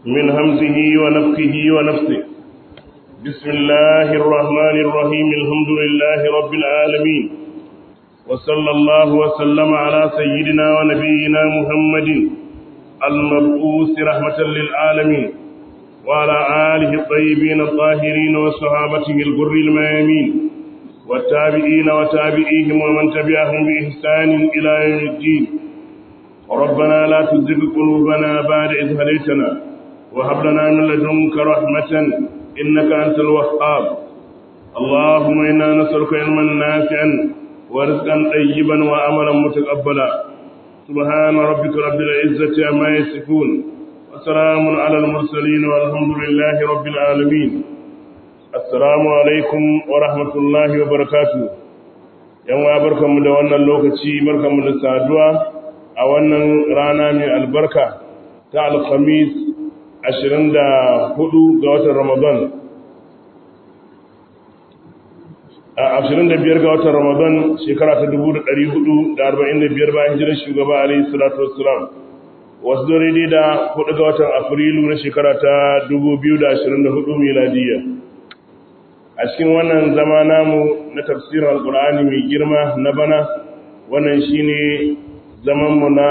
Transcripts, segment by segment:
من همزه ونفخه ونفسه بسم الله الرحمن الرحيم الحمد لله رب العالمين وصلى الله وسلم على سيدنا ونبينا محمد المبعوث رحمة للعالمين وعلى آله الطيبين الطاهرين وصحابته الغر الميامين والتابعين وتابعيهم ومن تبعهم بإحسان إلى يوم الدين ربنا لا تزغ قلوبنا بعد إذ هديتنا وهب لنا من لدنك رحمة إنك أنت الوهاب اللهم إنا نسألك علما نافعا ورزقا طيبا وعملا متقبلا سبحان ربك رب العزة عما يصفون وسلام على المرسلين والحمد لله رب العالمين السلام عليكم ورحمة الله وبركاته yan wa barkanmu da wannan lokaci barkanmu da saduwa a wannan rana mai albarka ta alkhamis 24 ga watan ramadan a 25 ga watan ramadan shekara ta 1445 bayan hijirar shugaba alayhi salatu wassalam wasu daidai da 4 ga watan afrilu na shekara ta 2024 miladiya a cikin wannan zama namu na tafsirin alkur'ani mai girma na bana wannan shine zamanmu na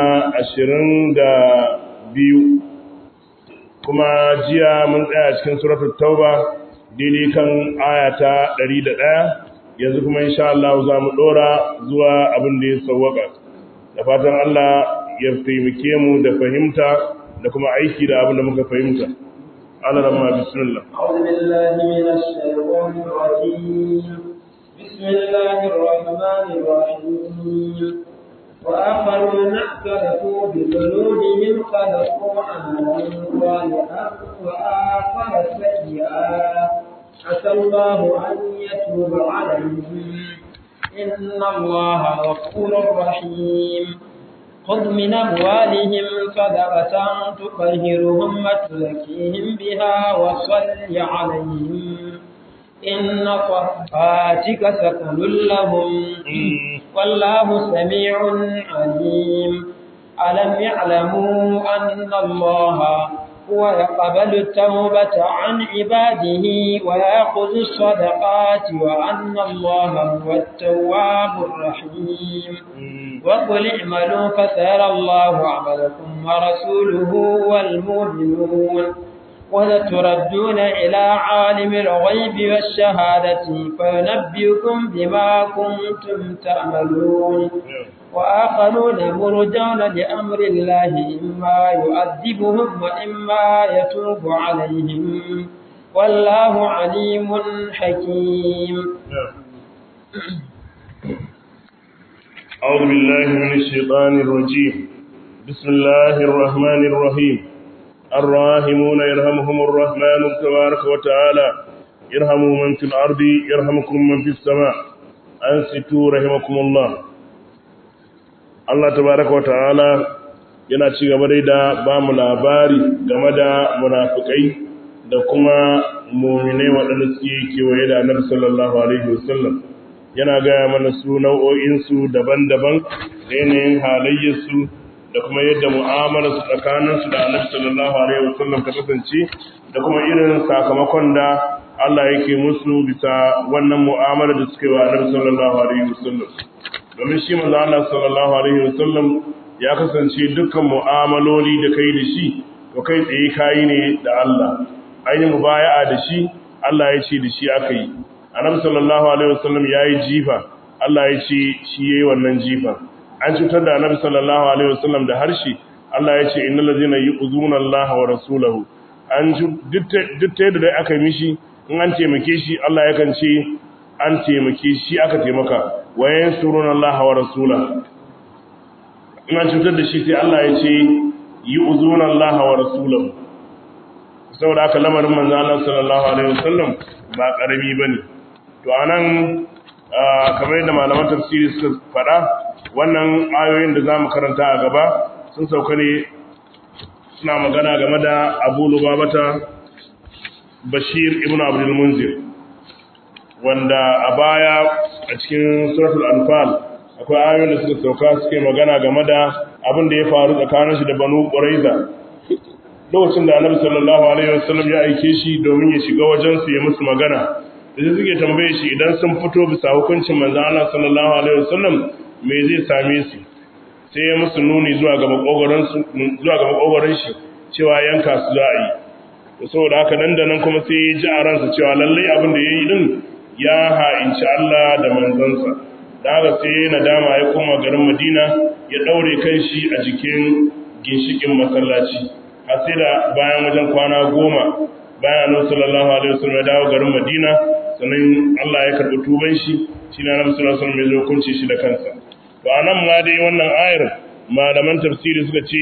22 kuma jiya mun tsaya cikin suratul tauba daidai kan ayata 101 yanzu kuma insha Allah za mu dora zuwa abin da ya sauwaka da fatan Allah ya taimake mu da fahimta da kuma aiki da abin da muka fahimta Allah ramma bismillah أعوذ بالله من الشيطان الرجيم بسم الله الرحمن الرحيم وآخرون اعترفوا بذنوبهم خلقوا عملا صالحا وآخر سيئا عسى الله أن يتوب عليهم إن الله غفور رحيم خذ من أموالهم صدقة تطهرهم وتزكيهم بها وصل عليهم إن صلاتك سكن لهم والله سميع عليم ألم يعلموا أن الله هو يقبل التوبة عن عباده ويأخذ الصدقات وأن الله هو التواب الرحيم وقل اعملوا فسيرى الله عملكم ورسوله والمؤمنون ولتردون إلى عالم الغيب والشهادة فينبئكم بما كنتم تعملون وآخرون مرجون لأمر الله إما يؤذبهم وإما يتوب عليهم والله عليم حكيم أعوذ بالله من الشيطان الرجيم بسم الله الرحمن الرحيم الراحمون يرحمهم الرحمن تبارك وتعالى يرحموا من في الأرض يرحمكم من في السماء أنصتوا رحمكم الله Allah tabaraka wa ta'ala yana ci gaba dai da ba mu labari game da munafikai da kuma muminai waɗanda suke kewaye da annabi sallallahu alaihi wasallam yana gaya mana su nau'o'insu daban-daban da yanayin halayyarsu da kuma yadda mu'amalarsu tsakaninsu da annabi sallallahu alaihi wasallam ta kasance da kuma irin sakamakon da Allah yake musu bisa wannan mu'amala da suke wa annabi sallallahu alaihi wasallam domin shi manzo Allah sallallahu alaihi wasallam ya kasance dukkan mu'amaloli da kai da shi to kai tsaye kai ne da Allah ainihin mubaya'a da shi Allah ya ce da shi aka yi annabi sallallahu alaihi wasallam yayi jifa Allah ya ce shi yayi wannan jifa an cutar da annabi sallallahu alaihi wasallam da harshe Allah ya ce innal ladzina yu'zuna Allah wa rasulahu an duk ta da aka yi mishi in an taimake shi Allah yakan ce an taimake shi aka taimaka wa yansuruna Allah wa rasulahu in an cutar da shi sai Allah ya ce yu'zuna Allah wa rasulahu saboda aka lamarin manzo Allah sallallahu alaihi wasallam ba karami bane to anan kamar yadda malaman tafsiri suka faɗa wannan ayoyin da zamu karanta a gaba sun sauka ne suna magana game da Abu Lubabata Bashir ibn Abdul Munzir wanda a baya a cikin suratul Anfal akwai ayoyin da suka sauka suke magana game da abin da ya faru tsakanin shi da Banu Quraiza lokacin da annabi sallallahu alaihi wasallam ya aike shi domin ya shiga wajen su ya musu magana da suke tambaye shi idan sun fito bisa hukuncin manzon Allah sallallahu alaihi wasallam me zai same su sai ya musu nuni zuwa ga makogoron su zuwa ga makogoron shi cewa yanka su za a yi saboda haka nan da nan kuma sai ya ji a ransa cewa lallai abin da ya yi din ya ha'inci Allah da manzansa da haka sai ya nadama ya koma garin Madina ya daure kanshi a jikin ginshikin masallaci har sai da bayan wajen kwana goma bayan annabi sallallahu alaihi wasallam ya dawo garin Madina sannan Allah ya karbi tuban shi shi ne annabi sallallahu alaihi wasallam ya zo kunce shi da kansa to anan ma dai wannan ayar malaman tafsiri suka ce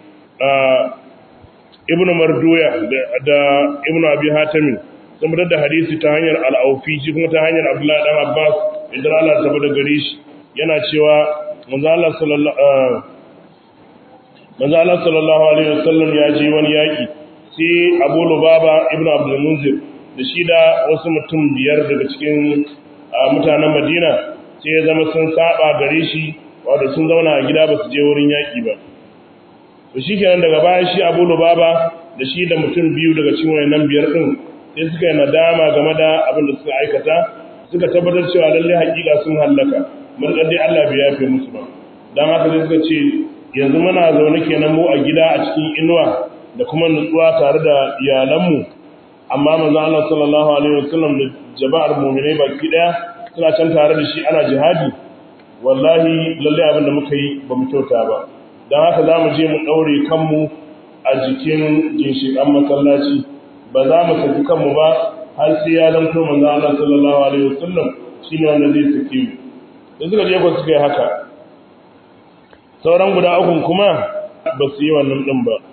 ibn marduya da ibn abi hatim sun fitar da hadisi ta hanyar al-aufi shi kuma ta hanyar abdullahi dan abbas idan Allah ta bada gare shi yana cewa manzo Allah sallallahu manzo Allah sallallahu alaihi wasallam ya je wani yaki sai Abu Lubaba ibn Abdul Munzir da shi da wasu mutum biyar daga cikin mutanen Madina sai ya zama sun saba gare shi wato sun zauna a gida ba su je wurin yaki ba to shi kenan daga bayan shi abu lubaba da shi da mutum biyu daga cikin wayannan biyar din sai suka yi nadama game da abin da suka aikata suka tabbatar cewa lalle hakika sun hallaka mun dai Allah bai yafe musu ba dan haka sai suka ce yanzu muna zaune kenan mu a gida a cikin inuwa da kuma nutsuwa tare da iyalanmu amma manzo Allah sallallahu alaihi wasallam da jama'ar mu'minai baki daya suna can tare da shi ana jihadi wallahi lalle abin da muka yi ba mu kyauta ba don haka za mu je mu ɗaure kanmu a jikin ginshiƙan masallaci ba za mu saki kanmu ba har sai ya zanto manzo Allah sallallahu alaihi wasallam shine wanda zai saki mu da suka je ko suka yi haka sauran guda ukun kuma ba su yi wannan din ba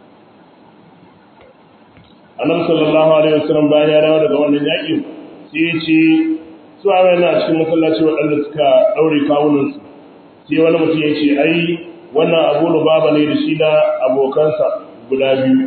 annabi sallallahu alaihi wasallam bayan ya dawo daga wannan yaƙin sai ya ce su a na cikin masallaci waɗanda suka ɗaure kawunansu sai wani mutum ya ce ai wannan abu lubaba ne da shi da abokansa guda biyu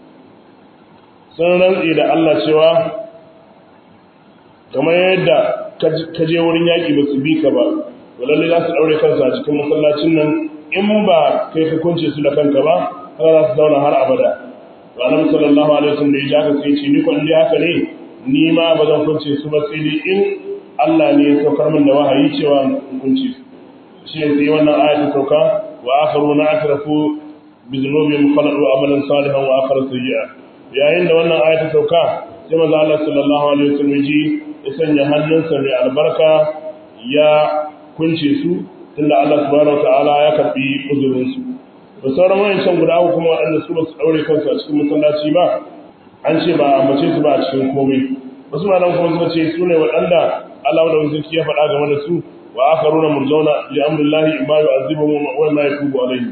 sun rantse da Allah cewa kamar yadda ka je wurin yaƙi ba su bi ka ba walalle za su ɗaure kansu a cikin masallacin nan in ba kai ka kunce su da kanka ba haka za su zauna har abada to annabi sallallahu alaihi wasallam da ya ja ka sai ce ni ko in haka ne ni ma ba zan kunce su ba sai dai in Allah ne ya saukar min da wahayi cewa in kunce su shi ne sai wannan aya ta sauka وآخرون اعترفوا بذنوبهم خلقوا عملا صالحا وآخر سيئا yayin da wannan aya ta sauka sai manzo Allah sallallahu alaihi wasallam ji ya sanya hannunsa mai albarka ya kunce su tunda Allah subhanahu wataala ya karbi uzurin su da sauran wayancan guda uku kuma waɗanda su ba su daure kansu a cikin masallaci ba an ce ba a mace su ba a cikin komai wasu malam kuma suka ce su ne waɗanda Allah da wani ya faɗa game da su وآخرون مرجون لأمر الله إما يعذبهم وما يتوب عليهم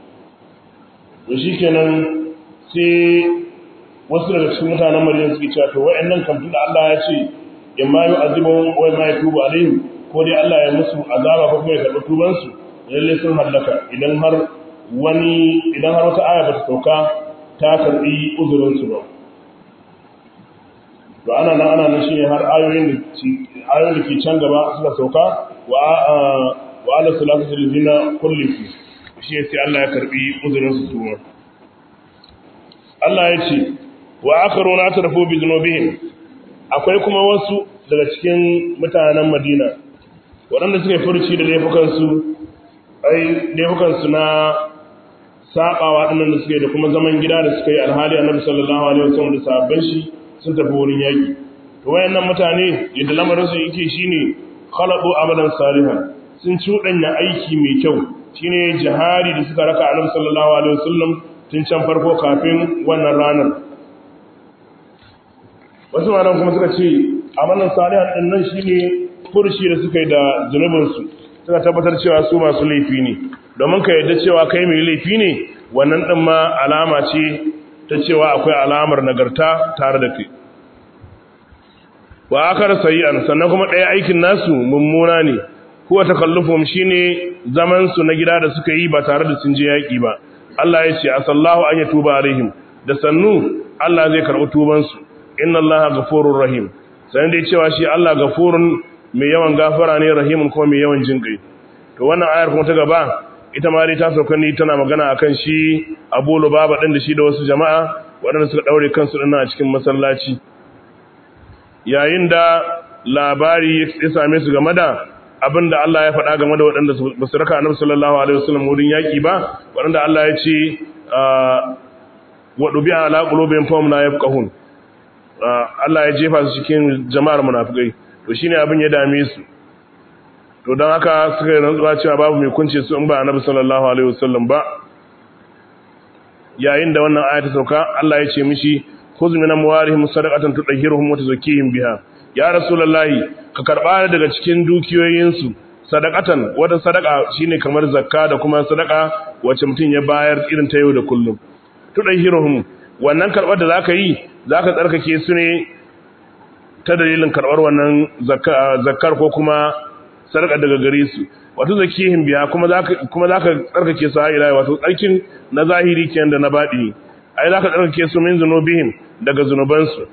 وشيكنا سي wasu daga cikin mutanen Madina suke cewa to wayannan kam tunda Allah ya ce imma yu'azibuhum wa imma yatubu alaihim ko dai Allah ya musu azaba ko kuma ya karɓi tuban su lalle sun hallaka idan har wani idan har wata aya ba ta sauka ta karɓi uzurin su ba to ana nan ana nan shine har ayoyin da ayoyin da ke can gaba suka sauka wa wa ala salatu lillina kulli shi sai Allah ya karbi uzurin su suma Allah ya ce wa akharuna atrafu bi dhunubihim akwai kuma wasu daga cikin mutanen Madina waɗanda suka furci da laifukan su ai laifukan su na sabawa dinnan da suke da kuma zaman gida da suka yi alhali Annabi sallallahu alaihi wasallam da sahabban shi sun tafi wurin yaki to wayannan mutane yadda lamarin su yake shine khalaqu amalan salihan sun cuɗanya aiki mai kyau shine jihari da suka raka Annabi sallallahu alaihi wasallam tun can farko kafin wannan ranar wasu malam kuma suka ce amalan salihan din nan shine furshi da suka yi da zunubin su suka tabbatar cewa su masu laifi ne domin ka yadda cewa kai mai laifi ne wannan din ma alama ce ta cewa akwai alamar nagarta tare da kai wa akar sayi'an sannan kuma ɗaya aikin nasu mummuna ne huwa takallufum shine zaman su na gida da suka yi ba tare da sun je yaki ba Allah ya ce asallahu an yatuba alaihim da sannu Allah zai karɓi tuban su inna Allaha ghafurur rahim sai dai cewa shi Allah ghafurun mai yawan gafara ne rahimun kuma mai yawan jinkai to wannan ayar kuma ta gaba ita ma dai ta sauka ni tana magana akan shi Abu Lubaba din da shi da wasu jama'a waɗanda suka daure kansu dinnan a cikin masallaci yayin da labari ya same su game da abinda Allah ya faɗa game da waɗanda ba su raka Annabi sallallahu alaihi wasallam wurin yaki ba waɗanda Allah ya ce wa dubi ala qulubihim fahum la yafqahun Allah ya jefa su cikin jama'ar munafikai to shine abin ya dame su to don haka suka yi rantsuwa cewa babu mai kunce su in ba annabi sallallahu alaihi wasallam ba yayin da wannan aya ta sauka Allah ya ce mishi khudh min amwarihim sadaqatan tudahhiruhum wa tuzakkihim biha ya rasulullahi ka karba daga cikin dukiyoyinsu sadaqatan wata sadaqa shine kamar zakka da kuma sadaqa wacce mutum ya bayar irin ta yau da kullum tudahhiruhum wannan karbar da zaka yi zaka tsarkake su ne ta dalilin karbar wannan zakkar ko kuma sarƙa daga gare su wato zakihin biya kuma zaka kuma zaka tsarkake su har ila wato tsarkin na zahiri kenan da na baɗini ai zaka tsarkake su min zunubihim daga zunuban su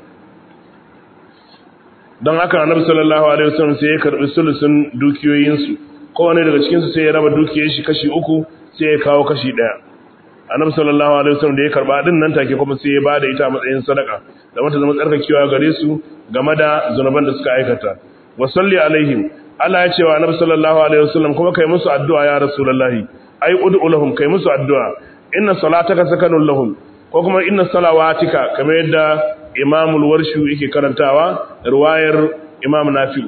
dan haka annabi sallallahu alaihi wasallam sai ya karbi sulusun dukiyoyin su kowane daga cikin su sai ya raba dukiyar shi kashi uku sai ya kawo kashi daya annabi sallallahu alaihi wasallam da ya karba din nan take kuma sai ya bada ita a matsayin sadaka da mata zama tsarkakewa gare su game da zunuban da suka aikata wa salli alaihim Allah ya ce wa Annabi sallallahu alaihi wasallam kuma kai musu addu'a ya Rasulullahi ai ud'u lahum kai musu addu'a inna salataka sakanun lahum ko kuma inna salawatika kamar yadda Imam al-Warshu yake karantawa riwayar Imam Nafi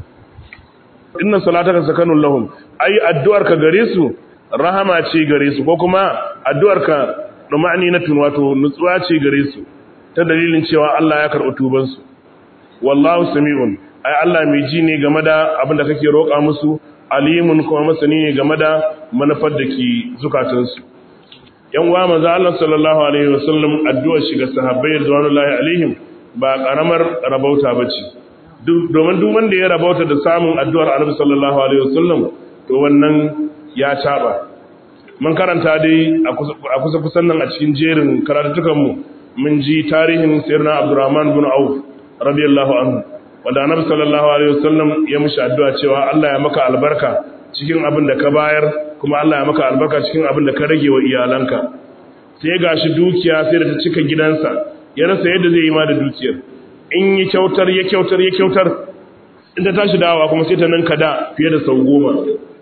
inna salataka sakanun lahum ai addu'arka gare su rahama ce gare su ko kuma addu'arka dumani na tun wato nutsuwa ce gare su ta dalilin cewa Allah ya karɓi tubansu wallahu sami'un ai Allah mai ji ne game da abin da kake roƙa musu alimun kuma masani ne game da manufar da ke zukatansu yan uwa manzo Allah sallallahu alaihi wasallam addu'ar shiga sahabbai radiyallahu alaihim ba karamar rabauta bace domin duk wanda ya rabauta da samun addu'ar Annabi sallallahu alaihi wasallam to wannan ya taba mun karanta dai a kusa kusan nan a cikin jerin karatukan mu mun ji tarihin sayyidina Abdurrahman bin Auf radiyallahu anhu wanda annabi sallallahu alaihi wasallam ya mishi addu'a cewa Allah ya maka albarka cikin abin da ka bayar kuma Allah ya maka albarka cikin abin da ka rage wa iyalanka sai gashi dukiya sai da ta cika gidansa ya rasa yadda zai yi ma da dukiyar in yi kyautar ya kyautar ya kyautar in ta tashi dawa kuma sai ta ninka da fiye da sau goma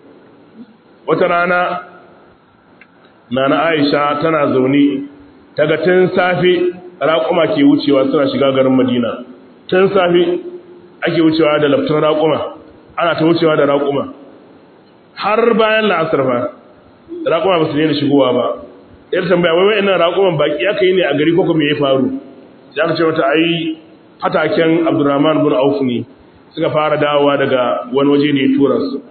wata rana nana Aisha tana zaune ta ga tun safe raƙuma ke wucewa suna shiga garin Madina tun safe ake wucewa da laftar raƙuma ana ta wucewa da raƙuma har bayan la'asar fa raƙuma ba su daina shigowa ba yar tambaya wai wai ina raƙuman baki aka yi ne a gari ko kuma ya faru sai aka ce wata ai fataken Abdurrahman bin Auf ne suka fara dawowa daga wani waje ne ya tura su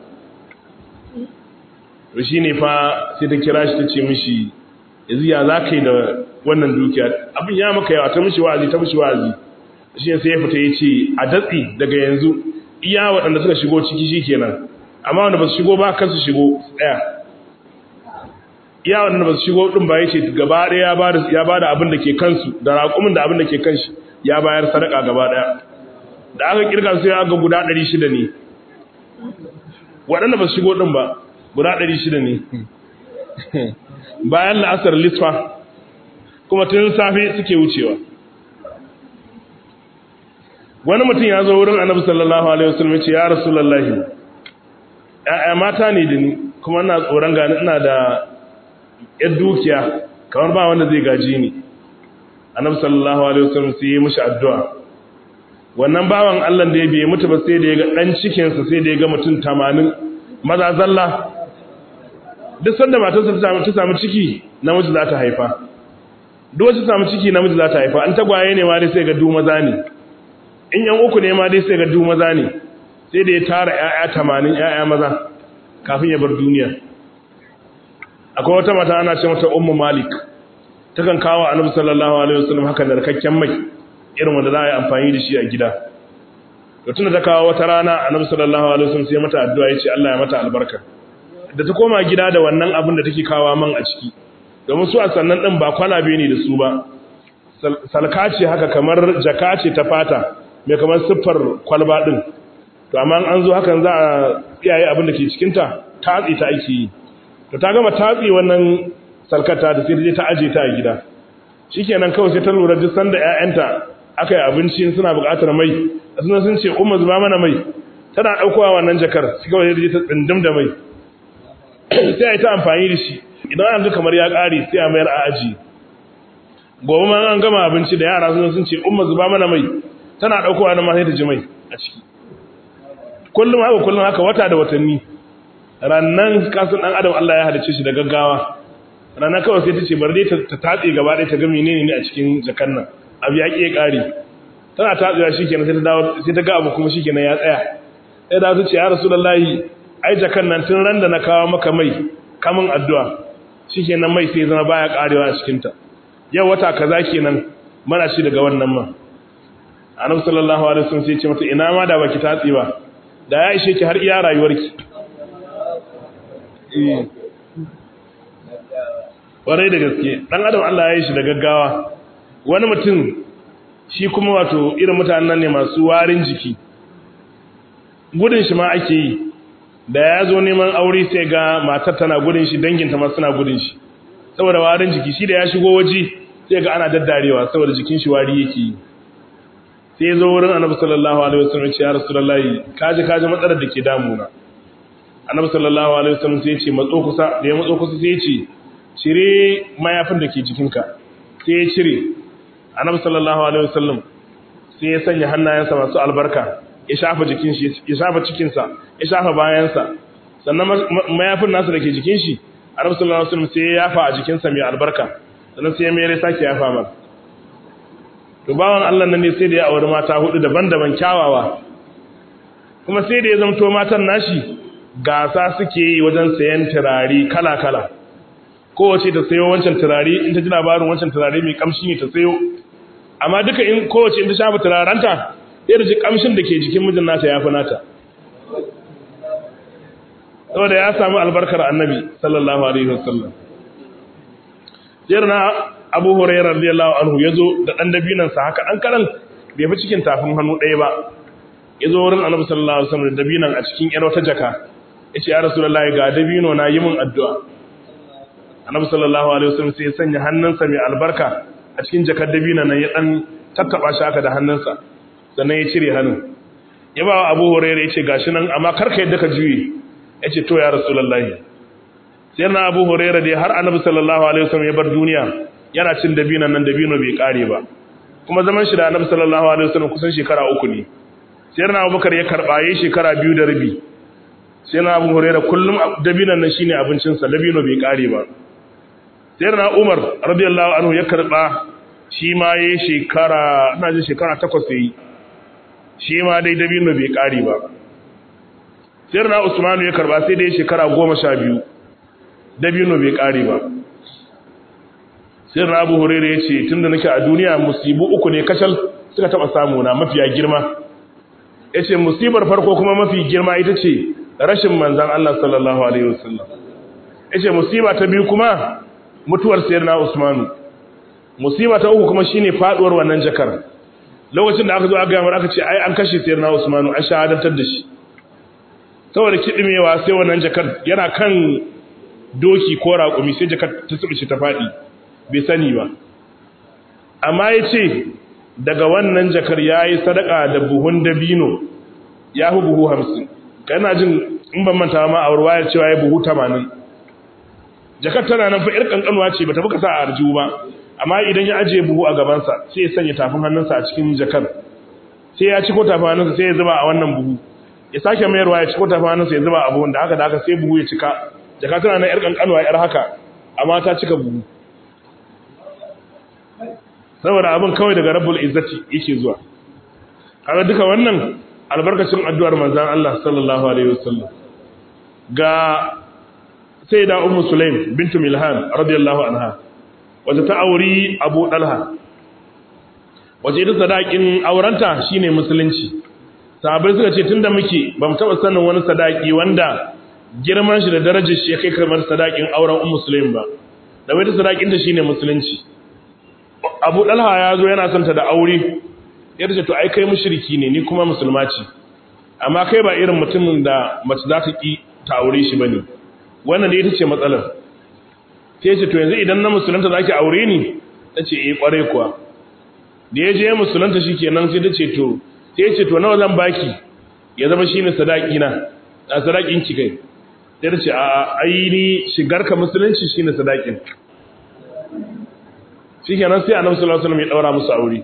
to shine fa sai ta kira shi ta ce mishi yanzu ya za ka yi da wannan dukiya abin ya maka yawa ta mishi wa'azi ta mishi wa'azi shi sai ya fita ya ce a datsi daga yanzu iya waɗanda suka shigo ciki shi kenan amma wanda ba su shigo ba kan su shigo ɗaya iya waɗanda ba su shigo ɗin ba ya ce gaba ɗaya ya ba da abin da ke kansu da raƙumin da abin da ke kanshi ya bayar sadaka gaba ɗaya da aka kirga sai aka guda ɗari shida ne waɗanda ba su shigo ɗin ba guda ɗari shida ne bayan la'asar lisfa kuma tun safe suke wucewa wani mutum ya zo wurin annabi sallallahu alaihi wasallam ya ce ya rasulullahi ya'ya mata ne da ni kuma ina tsoron gani ina da yar dukiya kamar ba wanda zai gaji ni annabi sallallahu alaihi wasallam sai ya mishi addu'a wannan bawan Allah da ya bai mutu ba sai da ya ga dan cikin sa sai da ya ga mutum 80 maza zalla duk sanda matarsa ta samu ta samu ciki namiji za ta haifa duk wacce ta samu ciki namiji za ta haifa an tagwaye ne ma dai sai ga du maza ne in yan uku ne ma dai sai ga du maza ne sai da ya tara ƴaƴa tamanin ƴaƴa maza kafin ya bar duniya akwai wata mata ana ce mata ummu malik takan kawo annabi sallallahu alaihi wasallam haka narkakken mai irin wanda za a yi amfani da shi a gida to tunda ta kawo wata rana annabi sallallahu alaihi wasallam sai mata addu'a yace Allah ya mata albarka da ta koma gida da wannan abin da take kawo man a ciki domin su a sannan din ba kwalabe ne da su ba salka ce haka kamar jaka ce ta fata mai kamar siffar kwalba din to amma an zo hakan za a kiyaye abin da ke cikinta tatsi ta ake yi to ta gama tatsi wannan salkata da sai ta je ta aje ta a gida shikenan kawai sai ta lura duk sanda ƴaƴanta aka yi abinci suna buƙatar mai suna sun ce umma zuba mana mai tana ɗaukowa wannan jakar sai kawai sai ta tsindum da mai sai a yi ta amfani da shi idan an ga kamar ya ƙare sai a mayar a aji gobe ma an gama abinci da yara sun sun ce umma zuba mana mai tana ɗaukowa na ma sai ta ji mai a ciki kullum haka kullum haka wata da watanni rannan kasan ɗan adam Allah ya halicce shi da gaggawa ranar kawai sai ta ce bari dai ta tatse gaba ɗaya ta ga menene ne a cikin jakan nan abu ya ƙi ƙari tana tatsewa shikenan sai ta dawo sai ta ga abu kuma shikenan ya tsaya sai da su ce ya rasulullahi ai jakan nan tun ran da na kawo maka mai kamun addu'a shikenan mai sai zama baya ƙarewa a cikin ta yau wata kaza kenan mana shi daga wannan ma annabi sallallahu alaihi wasallam sai ya ce mata ina ma da baki tatse ba da ya ishe ki har iya rayuwarki eh warai da gaske dan adam Allah ya yi shi da gaggawa wani mutum shi kuma wato irin mutanen ne masu warin jiki gudun shi ma ake yi da ya zo neman aure sai ga matar tana gudun shi danginta ma suna gudun shi saboda warin jiki shi da ya shigo waje sai ga ana daddarewa saboda jikin shi wari yake yi sai zo wurin annabi sallallahu alaihi wasallam ya rasulullahi kaji kaji matsalar da ke damuna annabi sallallahu alaihi wasallam sai ya ce matso kusa da ya matso kusa sai ya ce cire mayafin da ke jikinka sai ya cire annabi sallallahu alaihi wasallam sai ya sanya hannayensa masu albarka ya shafa jikin shi ya shafa cikin sa ya shafa bayansa sannan mayafin nasu da ke jikin shi annabi sallallahu alaihi wasallam sai ya yafa a jikin sa mai albarka sannan sai ya mere sake yafa mar to bawan Allah nan ne sai da ya auri mata hudu daban-daban kyawawa kuma sai da ya zamto matan nashi gasa suke yi wajen sayan turare kala-kala kowace ta sayo wancan turare in ta ji labarin wancan turare mai kamshi ne ta sayo amma duka in kowace in ta shafa turarenta sai da ji kamshin da ke jikin mijin nata ya fi nata saboda ya samu albarkar annabi sallallahu alaihi wasallam jirna abu hurairah radiyallahu anhu yazo da dan dabinan sa haka dan karan bai fi cikin tafin hannu ɗaya ba yazo wurin annabi sallallahu alaihi wasallam da dabinan a cikin yar wata jaka yace ya rasulullahi ga dabino na yi min addu'a annabi sallallahu alaihi wasallam sai ya sanya hannunsa mai albarka a cikin jakar dabina nan ya dan tattaba shi haka da hannunsa sannan ya cire hannun ya ba Abu Hurairah yace gashi nan amma karka yadda ka juye yace to ya rasulullahi sai na Abu Hurairah dai har annabi sallallahu alaihi wasallam ya bar duniya yana cin dabinan nan dabino bai kare ba kuma zaman shi da annabi sallallahu alaihi wasallam kusan shekara uku ne sai na Abubakar ya karba yayi shekara biyu da rabi sai na Abu Hurairah kullum dabinan nan shine abincinsa dabino bai kare ba sayyidina Umar radiyallahu anhu ya karba shi ma yayi shekara ina jin shekara takwas yayi shi ma dai dabino bai kare ba sayyidina Usman ya karba sai dai shekara 12 dabino bai kare ba sayyidina Abu Hurairah yace tunda nake a duniya musibu uku ne kacal suka taba samu na mafiya girma yace musibar farko kuma mafi girma ita ce rashin manzon Allah sallallahu alaihi wasallam yace musiba ta biyu kuma mutuwar sayyidina Usmanu musiba ta uku kuma shine faduwar wannan jakar lokacin da aka zo aka ga aka ce ai an kashe sayyidina Usmanu an shahadantar da shi saboda kidimewa sai wannan jakar yana kan doki ko raƙumi sai jakar ta tsubice ta fadi bai sani ba amma yace daga wannan jakar yayi sadaka da buhun dabino ya hu buhu 50 kana jin in ban manta ma a ruwaya cewa ya buhu 80 jakar tana nan fa ir kankanuwa ce bata buka sa a arjihu ba amma idan ya ajiye buhu a gabansa sai ya sanya tafin hannunsa a cikin jakar sai ya ciko tafin hannunsa sai ya zuba a wannan buhu ya sake mayarwa ya ciko tafin hannunsa ya zuba a buhun da haka da haka sai buhu ya cika jaka tana nan ir kankanuwa ir haka amma ta cika buhu saboda abin kawai daga rabbul izzati yake zuwa kaga duka wannan albarkacin addu'ar manzon Allah sallallahu alaihi wasallam ga sai da ummu sulaim bintu milhan radiyallahu anha wace ta auri abu dalha wace ita sadakin aurenta shine musulunci sahabbai suka ce tunda muke bamu taba sanin wani sadaki wanda girman shi da darajar shi ya kai kamar sadakin auren ummu sulaim ba da wai ta sadakin ta shine musulunci abu dalha ya zo yana son ta da aure ya ce to ai kai mushriki ne ni kuma musulma ce amma kai ba irin mutumin da mace za ta ki ta aure shi bane wannan ne ita ce matsalar sai ce to yanzu idan na musulunta zaki aure ni tace eh kware kuwa da ya je musulunta shikenan sai ta ce to sai ce to nawa zan baki ya zama shine sadaki na a sadakin ki kai sai ta ce a aini shigar ka musulunci shine sadakin shikenan sai annabi sallallahu alaihi wasallam ya daura musu aure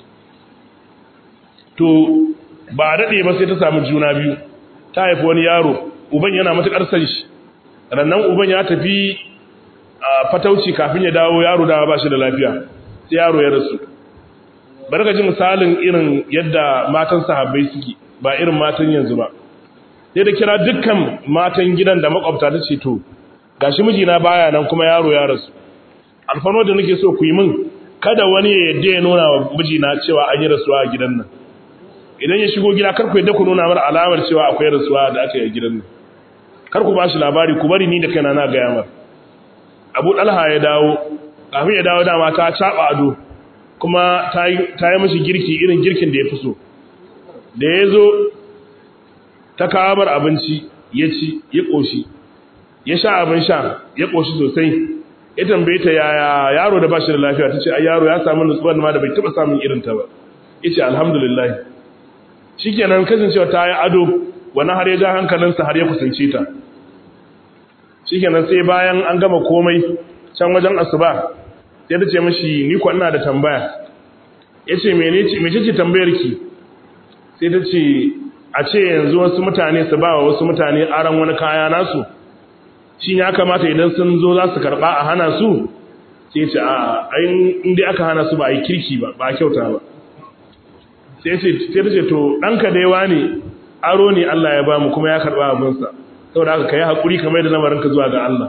to ba dade ba sai ta samu juna biyu ta haifi wani yaro uban yana matukar san shi rannan uban ya tafi a fatauci kafin ya dawo yaro da ba shi da lafiya sai yaro ya rasu barka ji misalin irin yadda matan sahabbai suke ba irin matan yanzu ba sai da kira dukkan matan gidan da makwabta ta ce to gashi mijina baya nan kuma yaro ya rasu alfano da nake so ku yi min kada wani ya yadda ya nuna wa mijina cewa an yi rasuwa a gidan nan idan ya shigo gida kar ku yadda ku nuna mar alamar cewa akwai rasuwa da aka yi a gidan nan kar ku ba shi labari ku bari ni da kaina na gaya mar abu ɗalha ya dawo kafin ya dawo dama ta caɓa ado kuma ta yi mashi girki irin girkin da ya fi so da ya zo ta kawo mar abinci ya ci ya ƙoshi ya sha abin sha ya ƙoshi sosai ya tambaye ta yaya yaro da ba shi da lafiya ta ce ai yaro ya samu nutsuwar ma da bai taɓa samun irin ta ba ya ce alhamdulillah shi kenan kasancewa ta yi ado wani har ya ja hankalinsa har ya kusance ta shi kenan sai bayan an gama komai can wajen asuba sai ta ce mashi ni kwa ina da tambaya ya ce mece ce tambayar ki sai ta ce a ce yanzu wasu mutane su ba wa wasu mutane aron wani kaya nasu shi ya kamata idan sun zo za su karɓa a hana su sai ce a ayin inda aka hana su ba a yi kirki ba ba a kyauta ba sai ta ce to ɗanka da yawa ne aro ne Allah ya ba mu kuma ya karɓa abinsa saboda haka ka yi haƙuri kamar da lamarinka zuwa ga Allah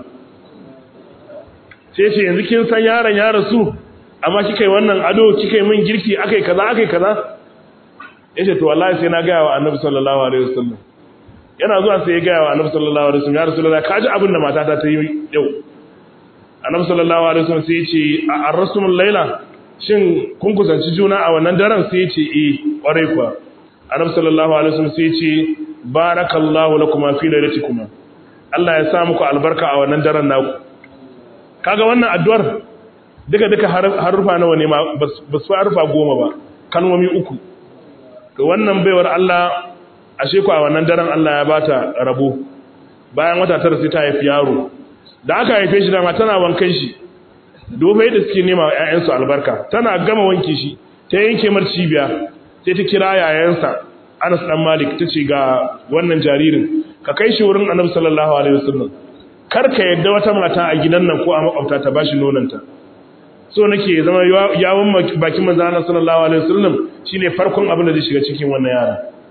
sai ce yanzu kin san yaron ya rasu amma kika yi wannan ado kika yi min girki akai kaza akai kaza yace to wallahi sai na gaya wa annabi sallallahu alaihi wasallam yana zuwa sai ya gaya wa annabi sallallahu alaihi wasallam ya rasulullahi ka ji abin da matata ta yi yau annabi sallallahu alaihi wasallam sai ya ce a arrasumul laila shin kun kusanci juna a wannan daren sai ya ce eh kwarai kuwa annabi sallallahu alaihi wasallam sai ya ce barakallahu lakuma fi lailatikuma Allah ya sa muku albarka a wannan daren naku kaga wannan addu'ar duka duka harufa nawa ne ma ba su harufa goma ba kalmomi uku to wannan baiwar Allah ashe ku a wannan daren Allah ya bata rabo bayan wata tara sai ta haifi yaro da aka haife shi dama tana wankan shi dobe da suke nema wa ƴaƴansu albarka tana gama wanke shi ta yanke mar cibiya sai ta kira yayansa Anas dan Malik tace ga wannan jaririn ka kai shi wurin Annabi sallallahu alaihi wasallam kar ka yadda wata mata a gidan nan ko a makwabta ta bashi nonanta so nake zama yawon bakin manzo Allah sallallahu alaihi wasallam shine farkon abin da zai shiga cikin wannan yara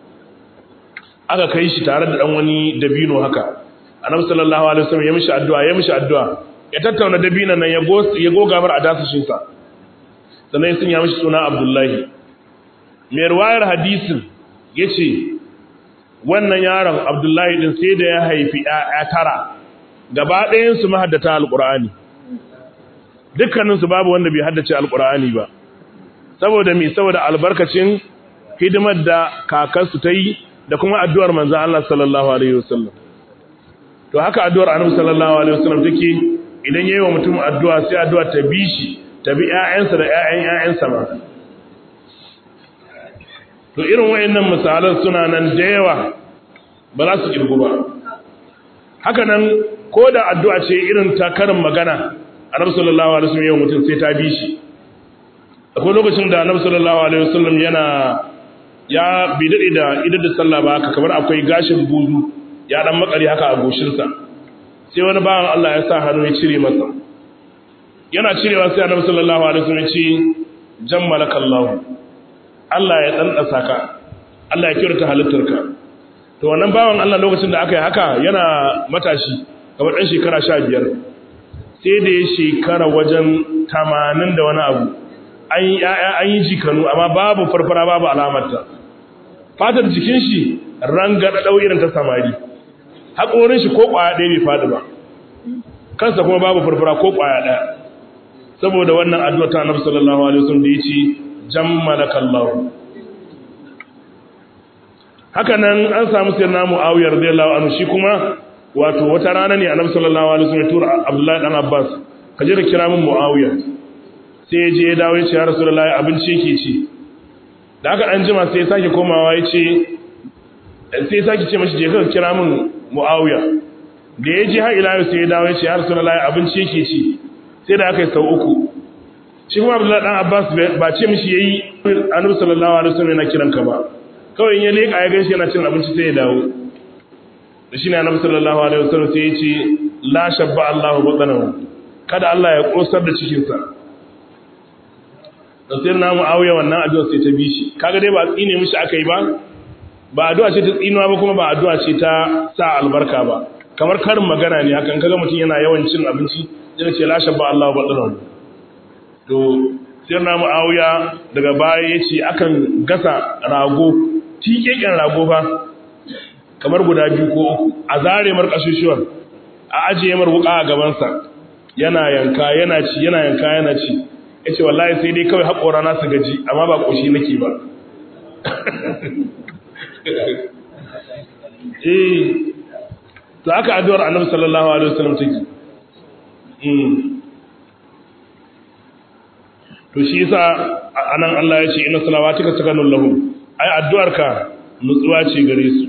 aka kai shi tare da dan wani dabino haka Annabi sallallahu alaihi wasallam ya mishi addu'a ya mishi addu'a ya tattauna dabinon nan ya go ya goga bar adasashin sa sannan sun ya mishi suna Abdullahi mai ruwayar hadisin yace wannan yaron Abdullahi din sai da ya haifi ƴaƴa tara gaba ɗayan su mahaddata alqur'ani dukkanin su babu wanda bai haddace alqur'ani ba saboda me saboda albarkacin hidimar da kakarsu ta yi da kuma addu'ar manzon Allah sallallahu alaihi wasallam to haka addu'ar annabi sallallahu alaihi wasallam take idan yayi wa mutum addu'a sai addu'a ta bi shi ta bi ƴaƴansa da ƴaƴan ƴaƴansa ma to irin wayannan misalan suna nan da yawa ba za su kirgu ba haka nan ko da addu'a ce irin ta karin magana annabi sallallahu alaihi wasallam yayin mutum sai ta bi shi akwai lokacin da annabi sallallahu alaihi wasallam yana ya bi dade da idan da sallah ba haka kamar akwai gashin buzu ya dan makari haka a goshin sa sai wani bawan Allah ya sa hannu ya cire masa yana cirewa sai annabi sallallahu alaihi wasallam ya ce jammalakallahu Allah ya ɗanɗasa ka, Allah ya kyauta halittarka. To, wannan bawan Allah lokacin da aka yi haka yana matashi, kamar ɗan shekara sha biyar, sai da ya shekara wajen tamanin da wani abu, an yi jikanu, amma babu farfara babu alamarta. Fatar jikin shi ranga ɗaɗau irin ta samari, haƙorin shi ko ƙwaya ɗaya bai faɗi ba, kansa kuma babu farfara ko ƙwaya ɗaya. Saboda wannan addu'a ta Annabi sallallahu alaihi wasallam da ya ce jammalaka Allah haka nan an samu sirna Muawiyah radiyallahu anhu shi kuma wato wata rana ne annabi sallallahu alaihi wasallam ya tura Abdullahi dan Abbas ka je ka kira min Muawiya sai ya je ya dawo ya ce ya Rasulullahi abinci yake ci da aka dan jima sai ya sake komawa ya ce sai ya sake ce mashi je ka kira min Muawiya da ya je har ila yau sai ya dawo ya ce ya Rasulullahi abinci yake ci sai da aka yi sau uku shi kuma Abdullahi dan Abbas ba ce mishi yayi annabi sallallahu alaihi wasallam yana kiran ka ba kawai in ya leka ya ganshi yana cin abinci sai ya dawo da shi ne annabi sallallahu alaihi wasallam sai ya ce la shabba Allahu batanahu kada Allah ya kosar da cikin sa da sai na Muawiya wannan addu'a sai ta bi shi kaga dai ba tsine mishi akai ba ba addu'a ce ta tsinuwa ba kuma ba addu'a ce ta sa albarka ba kamar karin magana ne hakan kaga mutum yana yawan cin abinci yana ce la shabba Allahu batanahu to sai na Muawiya daga baya yace akan gasa rago tikeken rago fa kamar guda biyu ko uku a zare mar kashushuwan a ajiye mar wuka a gabansa yana yanka yana ci yana yanka yana ci yace wallahi sai dai kawai haƙora na su gaji amma ba koshi nake ba eh to aka addu'ar annabi sallallahu alaihi wasallam take to shi yasa anan Allah ya ce inna salawatika sakanun lahum ai addu'arka nutsuwa ce gare su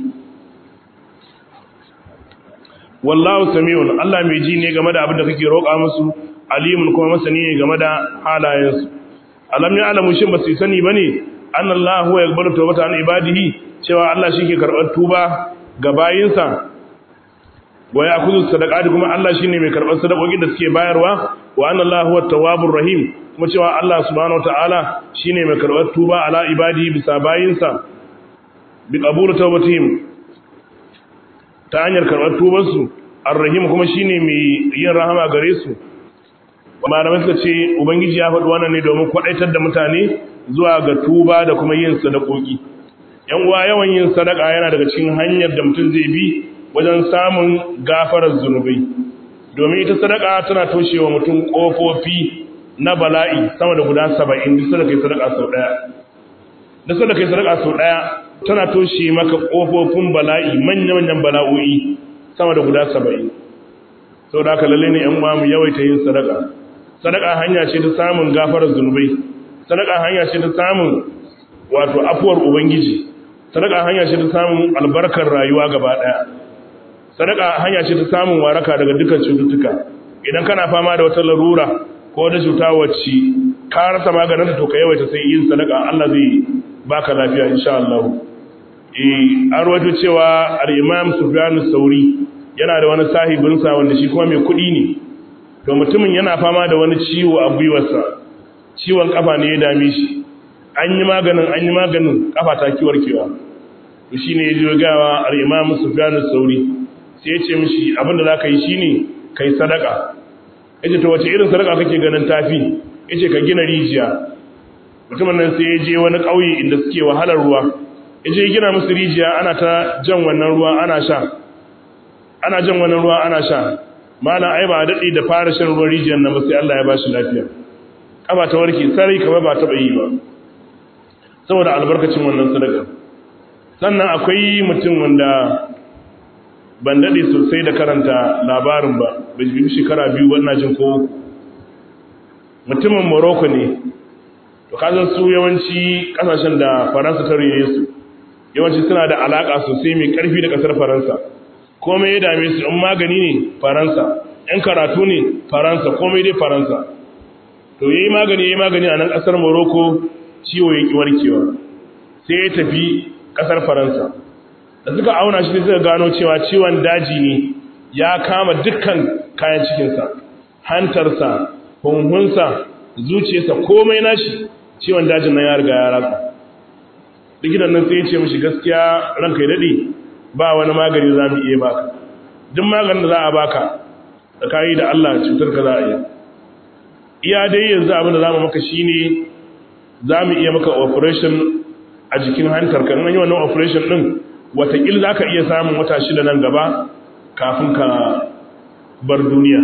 wallahu sami'un Allah mai ji ne game da abin da kake roƙa musu alimun kuma masani ne game da halayensu alam ya alamu shin ba su sani bane annallahu huwa yaqbalu tawbata an ibadihi cewa Allah shi ke karɓar tuba ga bayinsa wa ya'khudhu sadaqati kuma Allah shine mai karɓar sadakokin da suke bayarwa wa annallahu huwa tawwabur rahim kuma cewa Allah subhanahu wataala shine mai karɓar tuba ala ibadihi bisa bayinsa bi qabulu tawbatihim ta hanyar karɓar tubansu arrahim kuma shine mai yin rahama gare su malamai suka ce ubangiji ya faɗi wannan ne domin kwaɗaitar da mutane zuwa ga tuba da kuma yin sadakoki yan uwa yawan yin sadaka yana daga cikin hanyar da mutum zai bi wajen samun gafarar zunubai domin ita sadaka tana toshewa mutum ƙofofi na bala'i sama da guda saba'in duk sadaka yi sadaka sau ɗaya duk sadaka yi sadaka sau ɗaya tana toshe maka ƙofofin bala'i manya-manyan bala'o'i sama da guda saba'in sau da aka lalle ne ‘yan uwa mu yawaita yin sadaka sadaka hanya ce ta samun gafarar zunubai sadaka hanya ce ta samun wato afuwar ubangiji sadaka hanya ce ta samun albarkar rayuwa gaba ɗaya sadaka hanya ce ta samun waraka daga dukkan cututtuka idan kana fama da wata larura ko wata cuta wacce ka rasa maganin to ka yawaita sai yin sadaka Allah zai baka lafiya insha Allah eh an rawaito cewa al-Imam Sufyan sauri yana da wani sahibinsa wanda shi kuma mai kuɗi ne to mutumin yana fama da wani ciwo a gwiwarsa ciwon kafa ne ya dame shi an yi maganin an yi maganin kafa ta kiwarkewa to shine ya je gawa al-Imam Sufyan sauri sai ya ce mishi abinda zaka yi shine kai sadaka yace to wace irin sadaka kake ganin tafi yace ka gina rijiya mutumin nan sai ya je wani ƙauye inda suke wahalar ruwa yaje ya gina musu rijiya ana ta jan wannan ruwa ana sha ana jan wannan ruwa ana sha malam ai ba dadi da fara shan ruwan rijiyar nan ba sai Allah ya ba shi lafiya kafa ta warke sarai kamar ba taba yi ba saboda albarkacin wannan sadaka sannan akwai mutum wanda ban dade sosai da karanta labarin ba bai bi shekara biyu wannan jin ko mutumin Morocco ne to kazan su yawanci kasashen da Faransa ta rene su yawanci suna da alaka sosai mai karfi da kasar Faransa komai ya dame su in magani ne Faransa in karatu ne Faransa komai dai Faransa to yayi magani yayi magani a nan kasar Morocco ciwo yake warkewa sai ya tafi kasar Faransa da suka auna shi suka gano cewa ciwon daji ne ya kama dukkan kayan cikinsa hantarsa hunhunsa zuciyarsa komai nashi ciwon dajin nan ya riga ya ratsa likitan nan sai ya ce mishi gaskiya ranka ya dade ba wani magani za mu iya baka duk maganin da za a baka da kayi da Allah cutar ka za a iya iya dai yanzu abin da za mu maka shine za mu iya maka operation a jikin hantar ka an yi wannan operation din watakil za ka iya samun wata shida nan gaba kafin ka bar duniya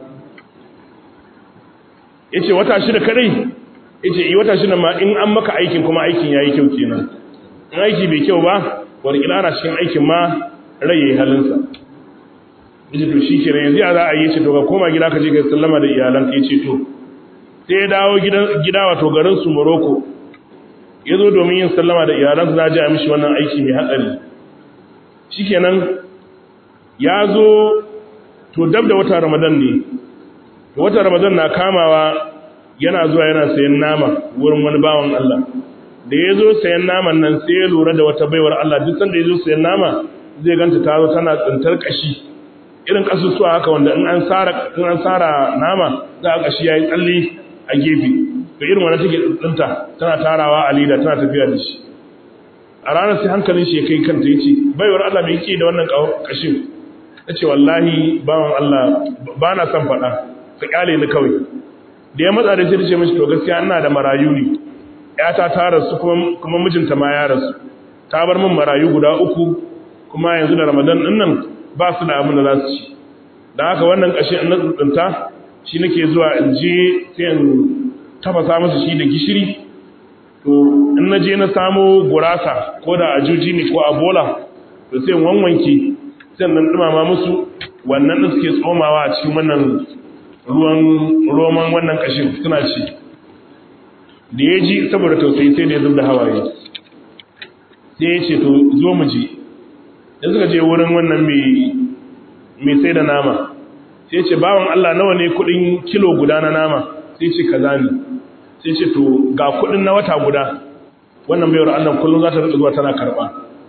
ya ce wata shida kadai ya ce yi wata shida ma in an maka aikin kuma aikin ya yi kyau kenan in aiki bai kyau ba watakila ana cikin aikin ma rai ya yi halinsa yace to shikenan yanzu ya za a yi ce to ka koma gida ka je ka sallama da iyalan ka yace to sai ya dawo gida wato garin su Morocco ya zo domin yin sallama da iyalan su zaji a mishi wannan aiki mai hatsari shikenan ya zo to dab da wata Ramadan ne to wata Ramadan na kamawa yana zuwa yana sayan nama wurin wani bawan Allah da ya zo sayan naman nan sai ya lura da wata baiwar Allah duk sanda ya zo sayan nama zai ganta ta zo tana tsintar kashi irin kasusuwa haka wanda in an tsara in an tsara nama za a kashi yayi tsalle a gefe to irin wannan take tsinta tana tarawa a leda tana tafiya da shi a ranar sai hankalin shi ya kai kanta yace baiwar Allah me yake da wannan kashin tace wallahi bawan Allah ba na son faɗa ka kyale ni kawai da ya matsa da shi ce mishi to gaskiya ina da marayu ne yata ta rasu kuma kuma mijinta ma ya rasu ta bar min marayu guda uku kuma yanzu da Ramadan din nan ba su da abin da za su ci dan haka wannan kashin in na tsuntsunta shi nake zuwa in je sai in tafasa musu shi da gishiri to in na je na samo gurasa ko da ajuji ne ko abola to sai in wanwanke sai in dumama musu wannan din suke tsomawa a cikin wannan ruwan roman wannan kashin suna ci da ya ji saboda tausayi sai da ya zub da hawaye sai ya ce to zo mu ji da suka je wurin wannan mai sai da nama sai ce bawan Allah nawa ne kudin kilo guda na nama sai ce kaza ne sai ce to ga kudin na wata guda wannan bayar Allah kullum za ta rika zuwa tana karba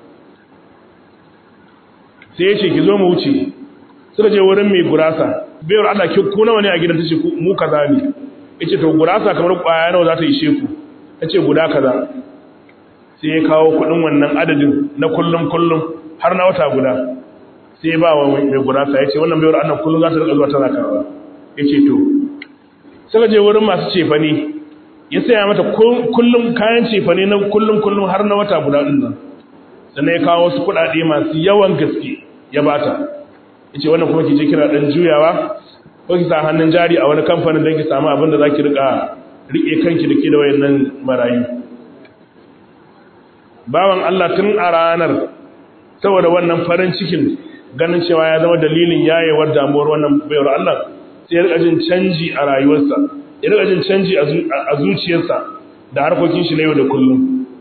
sai ya ce ki zo mu wuce suka je wurin mai gurasa bayar Allah ki ku nawa ne a gidan tace mu kaza ne yace to gurasa kamar kwaya nawa za ta ishe ku tace guda kaza sai ya kawo kudin wannan adadin na kullum kullum har na wata guda sai ba wa mai gurasa yace wannan bayar Allah kullum za ta rika zuwa tana karba yace to suka je wurin masu cefane ya saya mata kullum kayan cefane na kullum kullum har na wata guda din nan sannan ya kawo wasu kuɗaɗe masu yawan gaske ya bata yace wannan kuma ki je kira dan juyawa ko ki sa hannun jari a wani kamfanin don ki samu abin da zaki rika rike kanki da ke da wayannan marayu bawan Allah tun a ranar saboda wannan farin cikin ganin cewa ya zama dalilin yayewar damuwar wannan bayar Allah sai ya rika jin canji a rayuwarsa ya rika jin canji a zuciyarsa da harkokin shi na yau da kullum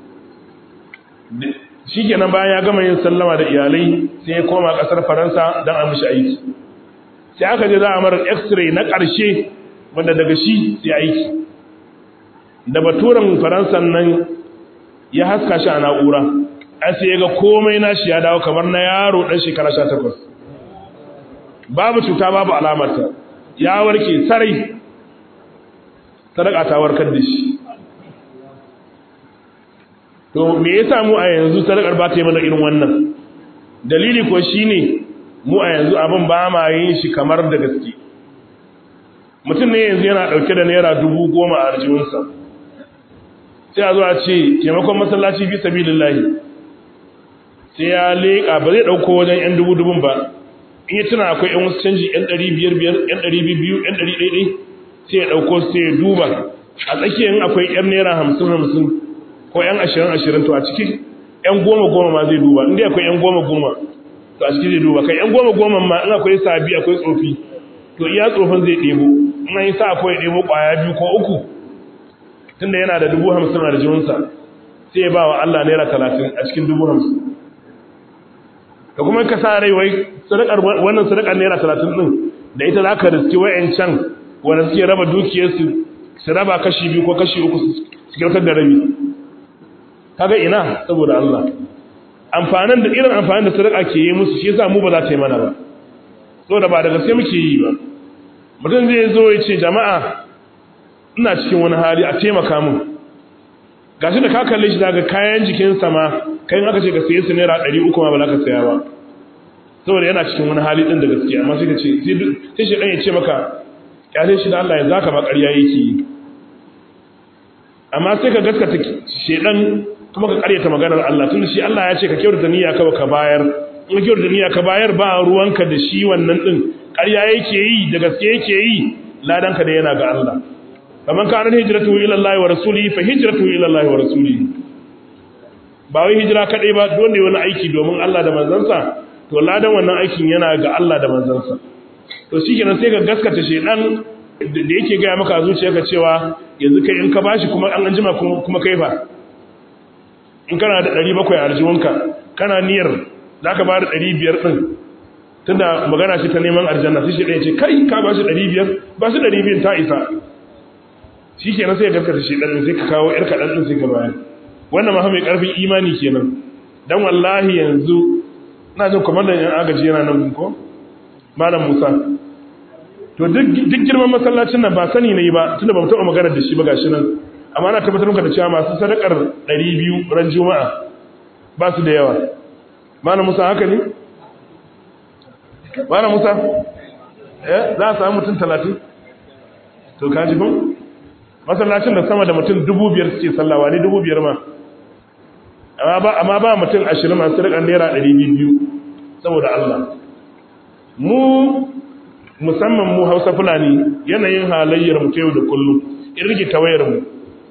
shikenan bayan ya gama yin sallama da iyalai sai ya koma kasar Faransa don a mishi aiki sai aka je za a mara x-ray na ƙarshe wanda daga shi sai aiki da baturan faransan nan ya haska shi a na'ura an sai ya ga komai nashi ya dawo kamar na yaro ɗan shekara sha takwas babu cuta babu alamarta ya warke sarai sadaka ta warkar da shi to me ya samu a yanzu sadakar ba ta yi mana irin wannan dalili ko shine mu a yanzu abin ba ma yin shi kamar da gaske mutum ne yanzu yana ɗauke da naira dubu goma a arjiwinsa sai a zo a ce taimakon masallaci fi sabi lillahi sai ya leƙa ba zai ɗauko wajen yan dubu dubun ba in ya tuna akwai yan wasu canji yan ɗari biyar biyar yan ɗari biyu yan ɗari ɗaiɗai sai ya ɗauko sai ya duba a tsakiyar akwai yan naira hamsin hamsin ko yan ashirin ashirin to a cikin yan goma goma ma zai duba inda akwai yan goma goma to a cikin zai duba kai yan goma goma ma in akwai sabi akwai tsofi to iya tsofin zai ɗebo in an yi sa akwai ɗebo ƙwaya biyu ko uku tunda yana da dubu hamsin a rijiyunsa sai ya ba wa Allah naira talatin a cikin dubu hamsin ka kuma ka sa rai wai sadakar wannan sadakar naira talatin ɗin da ita za ka riski wa'yancan wanda suke raba dukiyarsu su raba kashi biyu ko kashi uku su kyautar da rabi kaga ina saboda Allah amfanin da irin amfanin da sadaka ke yi musu shi yasa mu ba za ta yi mana ba saboda ba da gaske muke yi ba mutum zai zo ya ce jama'a ina cikin wani hali a taimaka mun gashi da ka kalle shi daga kayan jikinsa ma kai in aka ce ka saye su naira ɗari uku ma ba za ka saya ba saboda yana cikin wani hali ɗin da gaske amma sai ka ce sai shi ɗan ya ce maka kyale shi da Allah ya zaka ba ƙarya yake yi amma sai ka gaskata shedan kuma ka karyata maganar Allah tunda shi Allah ya ce ka kyautata niyya ka ka bayar in ka kyautata niyya ka bayar ba ruwanka da shi wannan din ƙarya yake yi da gaske yake yi ladanka da yana ga Allah faman kana hijratu ila Allah wa rasulihi fa hijratu ila Allah wa rasulihi ba wai hijira kadai ba don ne wani aiki domin Allah da manzansa to to ladan wannan aikin yana ga Allah da manzansa to shikenan sai ka gaskata shedan da yake gaya maka zuciyarka cewa yanzu kai in ka bashi kuma an anjima kuma kai fa in kana da 700 a arjiwanka kana niyyar zaka ba da 500 din tunda magana ce ta neman aljanna sai shi ɗaya ce kai ka ba shi 500 ba shi 200 ta isa shikenan sai ka gaskata shedan sai ka kawo yar kadan din sai ka bayar wannan ma mai karfin imani kenan dan wallahi yanzu ina jin kwamandan yan agaji yana nan ko malam musa to duk girman masallacin nan ba sani ne ba tunda ba mu taɓa magana da shi ba gashi nan amma ana tabbatar maka da cewa masu sadakar 200 ran juma'a ba su da yawa malam musa haka ne malam musa eh za a samu mutum 30 to ka ji ko masallacin da sama da mutum 5000 suke sallawa ne 5000 ma amma ba mutum ashirin masu rikar naira ɗari biyu saboda Allah mu musamman mu hausa fulani yanayin halayyar mu yau da kullum in rike tawayar mu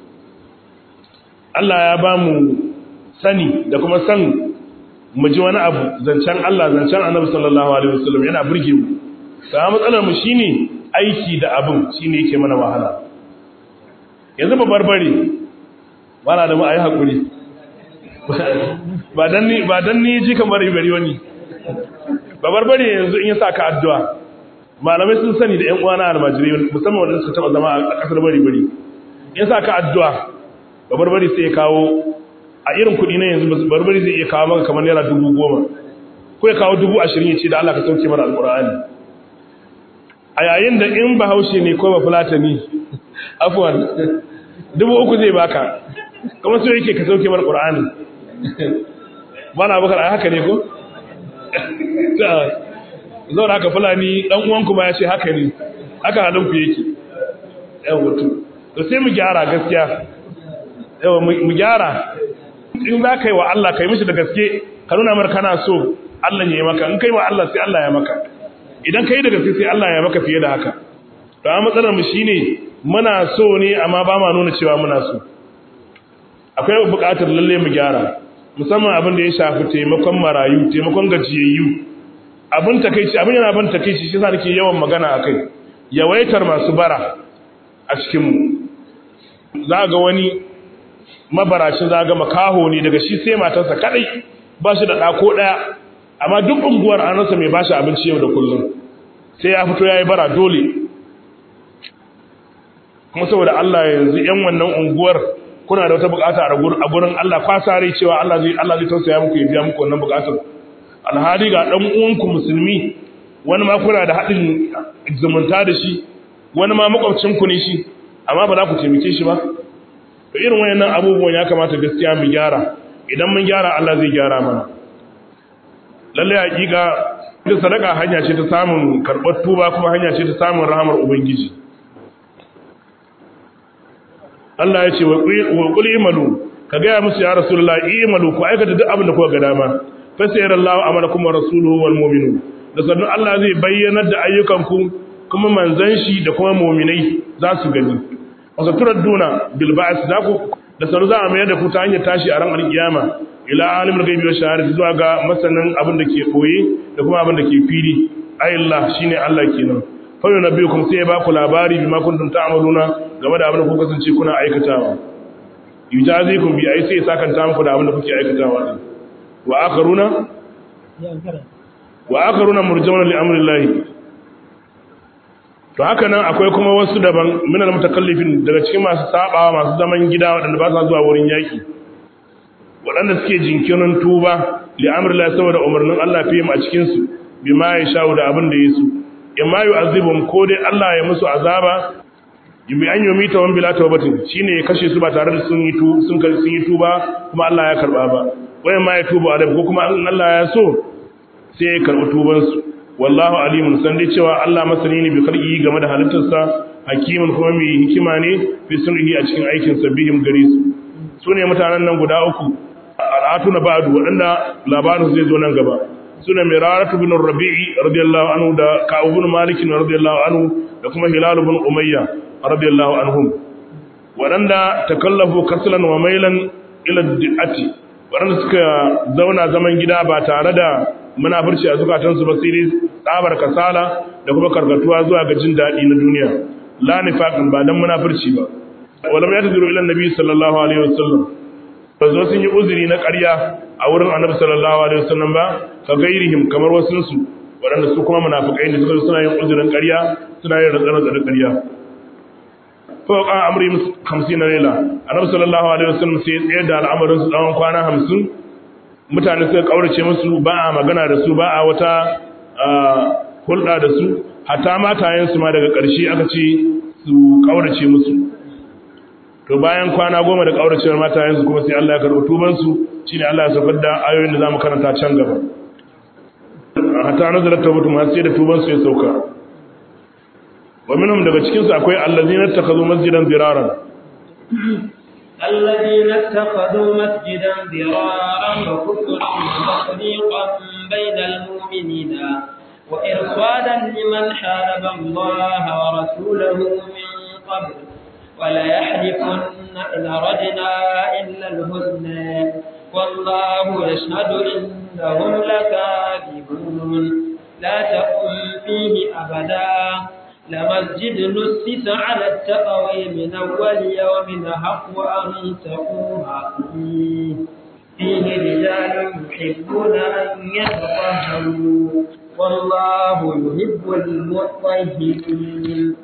Allah ya ba mu sani da kuma san mu ji wani abu zancen Allah zancen annabi sallallahu alaihi wasallam yana burge mu ta matsalar mu shine aiki da abin shine yake mana wahala yanzu ba barbare ba na da mu ayi hakuri ba dan ni ba dan ni ji kamar bari wani ba barbare yanzu in ya saka addu'a malamai sun sani da ƴan uwana almajiri musamman wanda suka taba zama a kasar bari bari in saka addu'a ba barbare sai ya kawo a irin kuɗi na yanzu barbare zai iya kawo maka kamar naira dubu goma ko ya kawo dubu ashirin ya ce da Allah ka sauke mana alƙur'ani a yayin da in bahaushe ne ko ba fulatani afwan dubu uku zai baka kuma so yake ka sauke mana ƙur'ani bana bakar a haka ne ko? zaun haka fulani ɗan uwanku ma ya ce haka ne haka halinku yake yawon wato to sai mu gyara gaskiya yawon mu gyara in za ka yi wa Allah ka yi mishi da gaske ka nuna mar kana so Allah ya yi maka in ka yi wa Allah sai Allah ya maka idan ka yi da gaske sai Allah ya maka fiye da haka to a matsalar mu shine muna so ne amma ba ma nuna cewa muna so akwai buƙatar lalle mu gyara musamman abin da ya shafi taimakon marayu taimakon gajiyayyu abin takeici abin yana ban takeici shi yasa nake yawan magana akai yawaitar masu bara a cikin mu za ga wani mabaracin za ga makaho ne daga shi sai matarsa kadai ba shi da ɗako ɗaya amma duk unguwar an rasa mai bashi abinci yau da kullum sai ya fito ya yi bara dole kuma saboda Allah yanzu yan wannan unguwar kuna da wata bukata a gurin Allah kwasa rai cewa Allah zai Allah zai tausaya muku ya biya muku wannan bukatar alhali ga dan uwanku musulmi wani ma kuna da hadin zumunta da shi wani ma makwabcin ku ne shi amma ba za ku taimake shi ba to irin wayannan abubuwan ya kamata gaskiya mu gyara idan mun gyara Allah zai gyara mana lalle hakika ita sadaka hanya ce ta samun karɓar tuba kuma hanya ce ta samun rahamar ubangiji Allah ya ce wa qul imalu ka ga musu ya rasulullah imalu ku aikata duk abin da kuka ga dama fa sayyarallahu amalakum wa rasuluhu wal mu'minun da sannan Allah zai bayyana da ayyukanku kuma manzon shi da kuma mu'minai za su gani wasu turadduna bil ba'th za ku da sannan za a mayar da ku ta hanyar tashi a ran alkiyama ila alimul ghaibi wa shahadati zuwa ga masanin abin da ke koye da kuma abin da ke fili ayillah shine Allah kenan fa yunabbiukum sai ya ba ku labari bima kuntum ta'maluna game da abin da kuka kasance kuna aikatawa yujazikum bi ai sai sakanta muku da abin da kuke aikatawa din wa akharuna wa akharuna murjauna li amrillahi to haka nan akwai kuma wasu daban minal mutakallifin daga cikin masu sabawa masu zaman gida waɗanda ba sa zuwa wurin yaki waɗanda suke jinkirin tuba li amrillahi saboda umarnin Allah fiye a cikin su bima ya sha'u da abin da yasu imma yu'azibum ko dai Allah ya musu azaba bi an yomi ta wani bila taubatin shine ya kashe su ba tare da sun yi tu sun sun yi tuba kuma Allah ya karba ba wai ma ya tuba da ko kuma in Allah ya so sai ya karbi tuban su wallahu alimun san dai cewa Allah masani ne bi khalqi game da halittarsa hakimin kuma mai hikima ne fi sunhi a cikin aikin sa bihim gare su sune mutanen nan guda uku al'atuna ba'du wadanda labarin zai zo nan gaba suna miraratu bin rabi'i radiyallahu anhu da ka'ab bin malik radiyallahu anhu da kuma hilal bin umayya radiyallahu anhum waɗanda takallafu kaslan wa mailan ila di'ati waɗanda suka zauna zaman gida ba tare da munafurci a zukatansu ba sai tsabar kasala da kuma karkatuwa zuwa ga jin daɗi na duniya la nifaqan ba dan munafurci ba wala ya tadiru ila annabi sallallahu alaihi wasallam ba zo sun yi uzuri na ƙarya a wurin annabi sallallahu alaihi wasallam ba ka gairihim kamar wasu su waɗanda su kuma munafikai ne suka suna yin uzurin ƙarya suna yin rantsar da ƙarya fa ka amri 50 na laila annabi sallallahu alaihi wasallam sai ya tsayar da al'amarin su tsawon kwana 50 mutane suka kaurace musu ba a magana da su ba a wata hulɗa da su hatta matayensu ma daga ƙarshe aka ce su kaurace musu to bayan kwana goma da kauracewar matayensu kuma sai Allah ya karɓi tubansu shine Allah ya saukar da ayoyin da zamu karanta can gaba hatta nazarat tawbatu ma sai da tubansu ya sauka wa minhum daga cikin su akwai allazina takazu masjidan ziraran الذين اتخذوا مسجدا ضرارا وكفرا وتفريقا بين المؤمنين وإرصادا لمن حارب الله ورسوله من قبل وليحلفن إن أردنا إلا الحسنى والله يشهد إنهم لكاذبون لا تقم فيه أبدا لمسجد نسس على التقوى من أول يوم حق أن تقوم فيه فيه رجال يحبون أن يتطهروا والله يحب المطهرين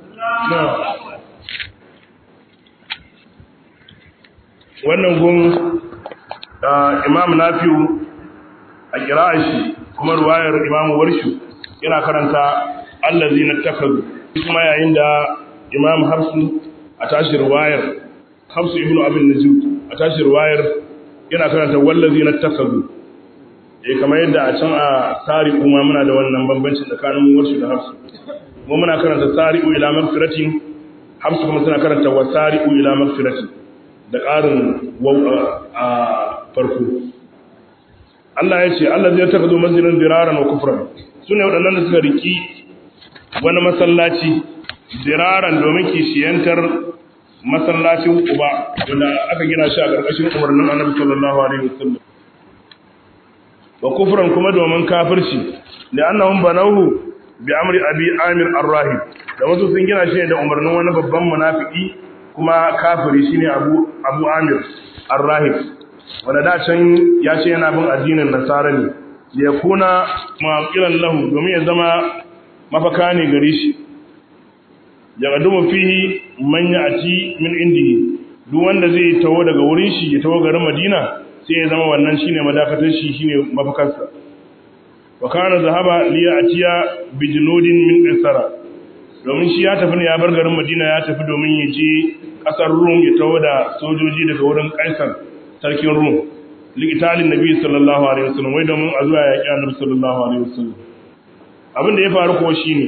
wannan gun imam nafi'u a kira'a shi kuma ruwayar imam warshu yana karanta allazi na takazu kuma yayin da imam hafsu a tashi ruwayar hafsu ibnu abin najib a tashi ruwayar yana karanta wallazi na takazu eh kamar yadda a can a tsari kuma muna da wannan bambanci tsakanin warshu da hafsu mu muna karanta tsari'u ila magfiratin hafsu kuma suna karanta wasari'u ila magfiratin da ƙarin a farko Allah ya ce Allah zai taka zo masjidin diraran wa kufran su ne waɗannan da suka riki wani masallaci diraran domin kishiyantar masallacin uba wanda aka gina shi a ƙarƙashin umarnin annabi sallallahu alaihi wasallam wa kufran kuma domin kafirci da annahum banahu bi amri abi amir ar-rahib da wasu sun gina shi da umarnin wani babban munafiki kuma kafiri shine Abu Abu Amir Ar-Rahib wanda da can ya ce yana bin addinin Nasara ne da ya kuna maqilan lahu domin ya zama mafaka ne gare shi ya gadumu fihi man ya'ti min indihi duk wanda zai tawo daga wurin shi ya tawo garin Madina sai ya zama wannan shine madakatar shi shine mafakarsa wa kana zahaba li ya'tiya bi junudin min qisara domin shi ya tafi ne ya bar garin Madina ya tafi domin ya je kasar Rum ya tawo da sojoji daga wurin Kaisar sarkin Rum liqitalin Nabi sallallahu alaihi wasallam wai domin a zuwa yaki Annabi sallallahu alaihi wasallam abin da ya faru ko shine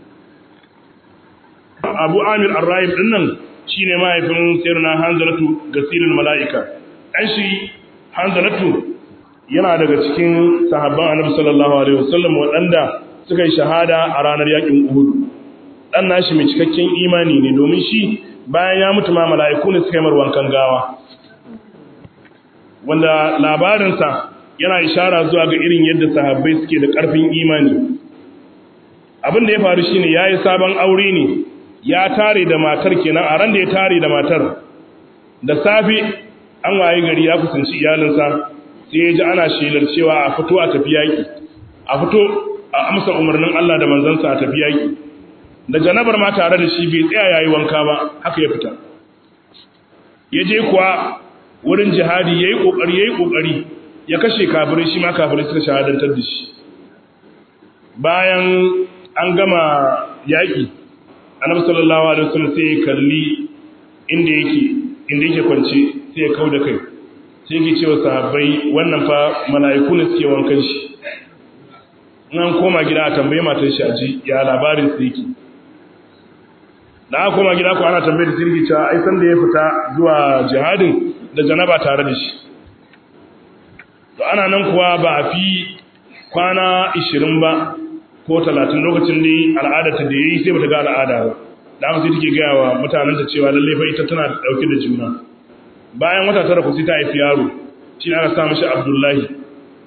Abu Amir Ar-Raib din nan shine mahaifin Sayyidina Hanzalatu gasilul malaika dan shi Hanzalatu yana daga cikin sahabban Annabi sallallahu alaihi wasallam waɗanda suka yi shahada a ranar yakin Uhud dan nashi mai cikakken imani ne domin shi bayan ya mutu ma mala'iku ne suka yi wankan gawa wanda labarinsa yana ishara zuwa ga irin yadda sahabbai suke da ƙarfin imani abin da ya faru shine yayi sabon aure ne ya tare da matar kenan a ran da ya tare da matar da safe an waye gari ya kusanci iyalinsa sai ya ji ana shelar cewa a fito a tafi yaki a fito a amsa umarnin Allah da manzansa a tafi yaki da janabar ma tare da shi bai tsaya yayi wanka ba haka ya fita ya je kuwa wurin jihadi yayi kokari yayi kokari ya kashe kafirai shi ma kafirai suka shahadantar da shi bayan an gama yaki annabi sallallahu alaihi wasallam sai ya kalli inda yake inda yake kwance sai ya kauda kai sai yake cewa sahabbai wannan fa mala'iku ne suke wankan shi in an koma gida a tambaye matar shi aji ya labarin su yake da aka koma gida ko ana tambayar sirri cewa ai san da ya fita zuwa jihadin da janaba tare da shi to ana nan kuwa ba a fi kwana 20 ba ko 30 lokacin da al'ada ta da yayi sai bata ga al'ada ba da aka sai take gaya wa mutanen ta cewa lalle fa ita tana dauke da juna bayan wata tara ku sai ta haifi yaro shi aka sa mishi Abdullahi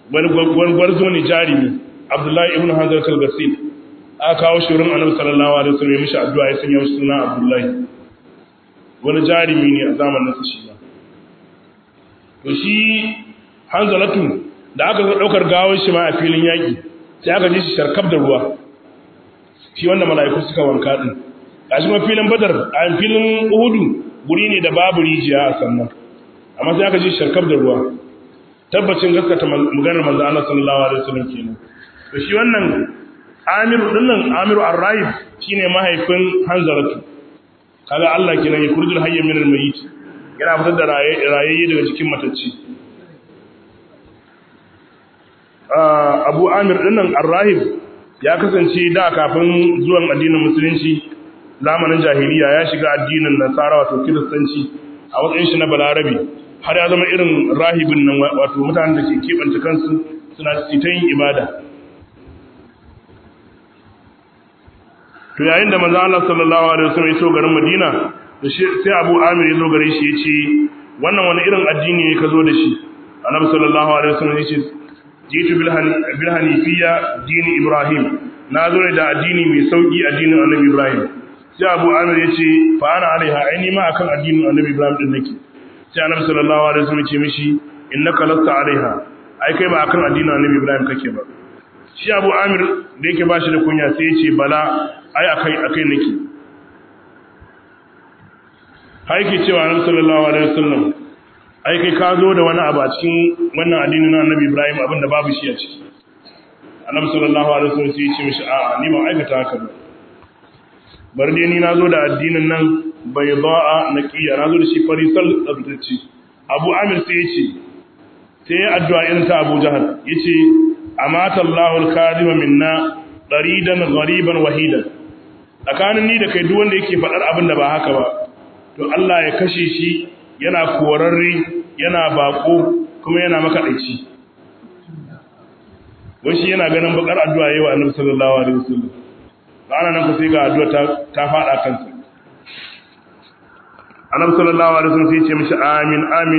wani gwarzo ne jarimi abdullahi ibn hanzar kalgasin aka kawo shi wurin annabi sallallahu alaihi wasallam ya mishi addu'a ya sanya mishi suna abdullahi wani jarimi ne a zamanin sa shi to shi hanzalatu da aka zo daukar gawar shi ma a filin yaki sai aka ji shi sharkab da ruwa shi wanda mala'iku suka wanka din gashi ma filin badar a filin uhudu guri ne da babu rijiya a sannan amma sai aka ji sharkab da ruwa tabbacin gaskata maganar manzo Allah sallallahu alaihi wasallam kenan to shi wannan Amiru dinnan Amiru Ar-Raib shine mahaifin Hanzaratu kaga Allah kenan ya kurjul hayya min al-mayyit yana fitar da rayayye daga cikin matacci Abu Amir dinnan Ar-Rahib ya kasance da kafin zuwan addinin musulunci zamanin jahiliya ya shiga addinin Nasara wato Kiristanci a matsayin shi na Balarabi har ya zama irin rahibin nan wato mutanen da ke keɓance kansu suna ta yin ibada to yayin da manzo Allah sallallahu alaihi wasallam ya so garin Madina to sai Abu Amir ya zo gare shi ya ce wannan wani irin addini ne ka zo da shi Annabi sallallahu alaihi wasallam ya ce jitu bil bil hanifiyya dini Ibrahim na zo da addini mai sauki addinin Annabi Ibrahim sai Abu Amir ya ce fa ana alaiha aini ma akan addinin Annabi Ibrahim din nake sai annabi sallallahu alaihi wasallam ce mishi innaka lasta alaiha ai kai ba akan addinin annabi ibrahim kake ba shi abu amir da yake bashi da kunya sai ya ce bala ai akai akai nake hai ke cewa annabi sallallahu alaihi wasallam ai kai ka zo da wani abu a cikin wannan addinin na annabi ibrahim abinda babu shi a ciki annabi sallallahu alaihi wasallam sai ya ce mishi a'a ni ban aikata haka ba bar dai ni nazo da addinin nan bai ba'a naqiya nazo da shi farisal tsabtacce abu amir sai yace sai ya addu'a irin ta abu jahal yace amata Allahu al-kadhima minna daridan ghariban wahidan tsakanin ni da kai duk wanda yake faɗar abin da ba haka ba to Allah ya kashe shi yana korarre yana bako kuma yana makaɗaici wai shi yana ganin bakar addu'a yayi wa annabi sallallahu alaihi wasallam ana nan ku sai ga addu'a ta ta fada kansa annabi sallallahu alaihi wasallam sai ya ce mishi amin amin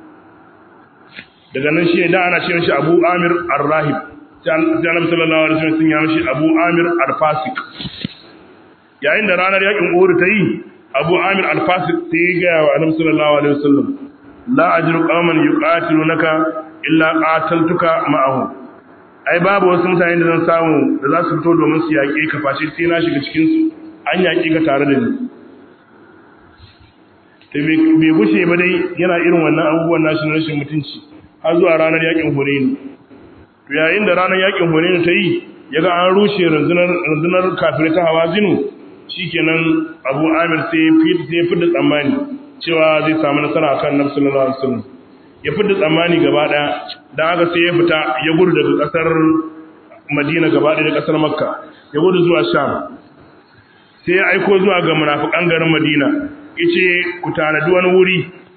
daga nan shi da ana ce mishi Abu Amir Ar-Rahib sai annabi sallallahu alaihi wasallam sun ya mishi Abu Amir Al-Fasik yayin da ranar yakin Uhud ta yi Abu Amir Al-Fasik sai ya ga wa annabi sallallahu alaihi wasallam la ajru qauman yuqatilunaka illa qataltuka ma'ahum ai babu wasu mutane da zan samu da za su fito domin su yaƙe ka face sai na shiga cikin su an yaƙe ka tare da ni to bai gushe ba dai yana irin wannan abubuwan nashi na rashin mutunci har zuwa ranar yaƙin Hunayn to yayin da ranar yaƙin Hunayn ta yi yaga an rushe rundunar rundunar kafirai ta Hawazinu shikenan Abu Amir sai fit sai fidda tsammani cewa zai samu nasara akan Nabi sallallahu alaihi wasallam ya fidda tsammani gaba daya dan haka sai ya fita ya gudu daga kasar Madina gaba daya da kasar Makka ya gudu zuwa Sham sai ya aiko zuwa ga munafikan garin Madina yace ku tanadi wani wuri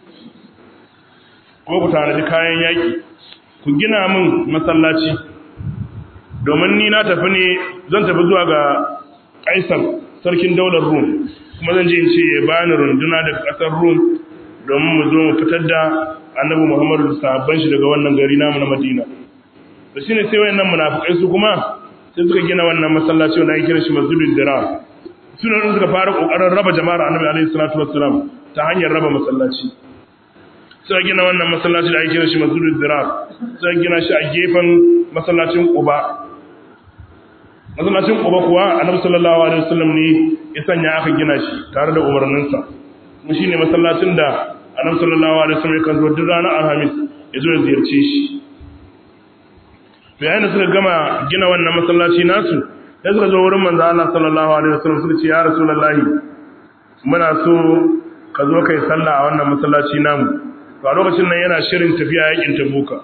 ko ku tanadi kayan yaki ku gina min masallaci domin ni na tafi ne zan tafi zuwa ga Kaisar sarkin daular Rum kuma zan je in ce ya bani runduna daga kasar Rum domin mu zo mu fitar da Annabi Muhammadu da sahabban shi daga wannan gari namu na Madina to shine sai wayannan munafikai su kuma sai suka gina wannan masallaci wanda ake kira shi Masjidul Dirar suna nan suka fara kokarin raba jama'ar Annabi alaihi salatu wassalam ta hanyar raba masallaci suka gina wannan masallaci da ake kira shi Masjidul Dirar suka gina shi a gefen masallacin Quba masallacin Quba kuwa Annabi sallallahu alaihi wasallam ne ya sanya aka gina shi tare da umarninsa kuma shine masallacin da Annabi sallallahu alaihi wasallam kan zo duk ranar Alhamis ya zo ya ziyarce shi bayan da suka gama gina wannan masallaci nasu sai suka zo wurin manzo Allah sallallahu alaihi wasallam suka ce ya rasulullahi muna so ka zo kai sallah a wannan masallaci namu to a lokacin nan yana shirin tafiya yakin Tabuka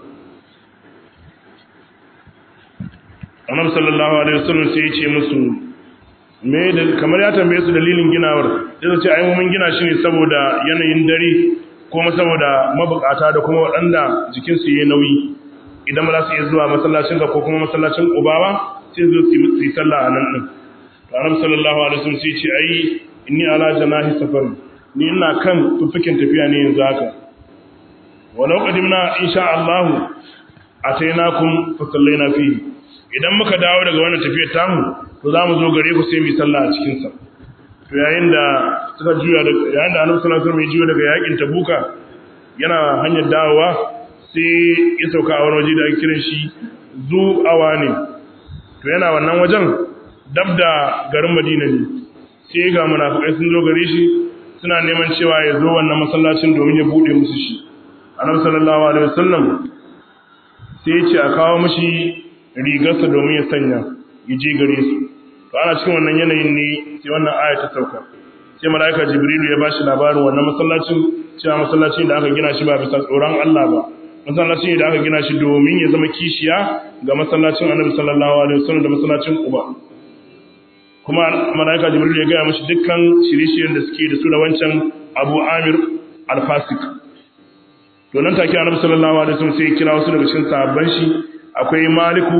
Annabi sallallahu alaihi wasallam sai ya ce musu me da kamar ya tambaye su dalilin ginawar sai su ce ai mun gina shi ne saboda yanayin dare kuma saboda mabukata da kuma waɗanda jikin su yayi nauyi idan ba za su iya zuwa masallacin ka ko kuma masallacin Ubawa sai su su yi sallah a nan din to Annabi sallallahu alaihi wasallam sai ya ce ai inni ala janahi safar ni ina kan tufikin tafiya ne yanzu haka walau qadimna insha Allah atainakum fa sallaina fihi idan muka dawo daga wannan tafiyar tamu to za mu zo gare ku sai mu yi sallah a cikin sa to yayin da suka juya da yayin da Annabi sallallahu alaihi wasallam ya juya daga yakin Tabuka yana hanyar dawowa sai ya sauka a wani waje da ake kiran shi zu awani to yana wannan wajen dab da garin Madina ne sai ga munafikai sun zo gare shi suna neman cewa ya zo wannan masallacin domin ya bude musu shi Annabi sallallahu alaihi wasallam sai ya ce a kawo mishi rigarsa domin ya sanya ya je gare su to ana cikin wannan yanayin ne sai wannan aya ta sauka sai malaika jibrilu ya bashi labarin wannan masallacin cewa masallacin da aka gina shi ba bisa tsoron Allah ba masallacin da aka gina shi domin ya zama kishiya ga masallacin Annabi sallallahu alaihi wasallam da masallacin Quba kuma malaika jibrilu ya gaya mashi dukkan shirye-shiryen da suke da su da wancan Abu Amir al-Fasik to nan take Annabi sallallahu alaihi wasallam sai ya kira wasu daga cikin sahabban shi akwai Maliku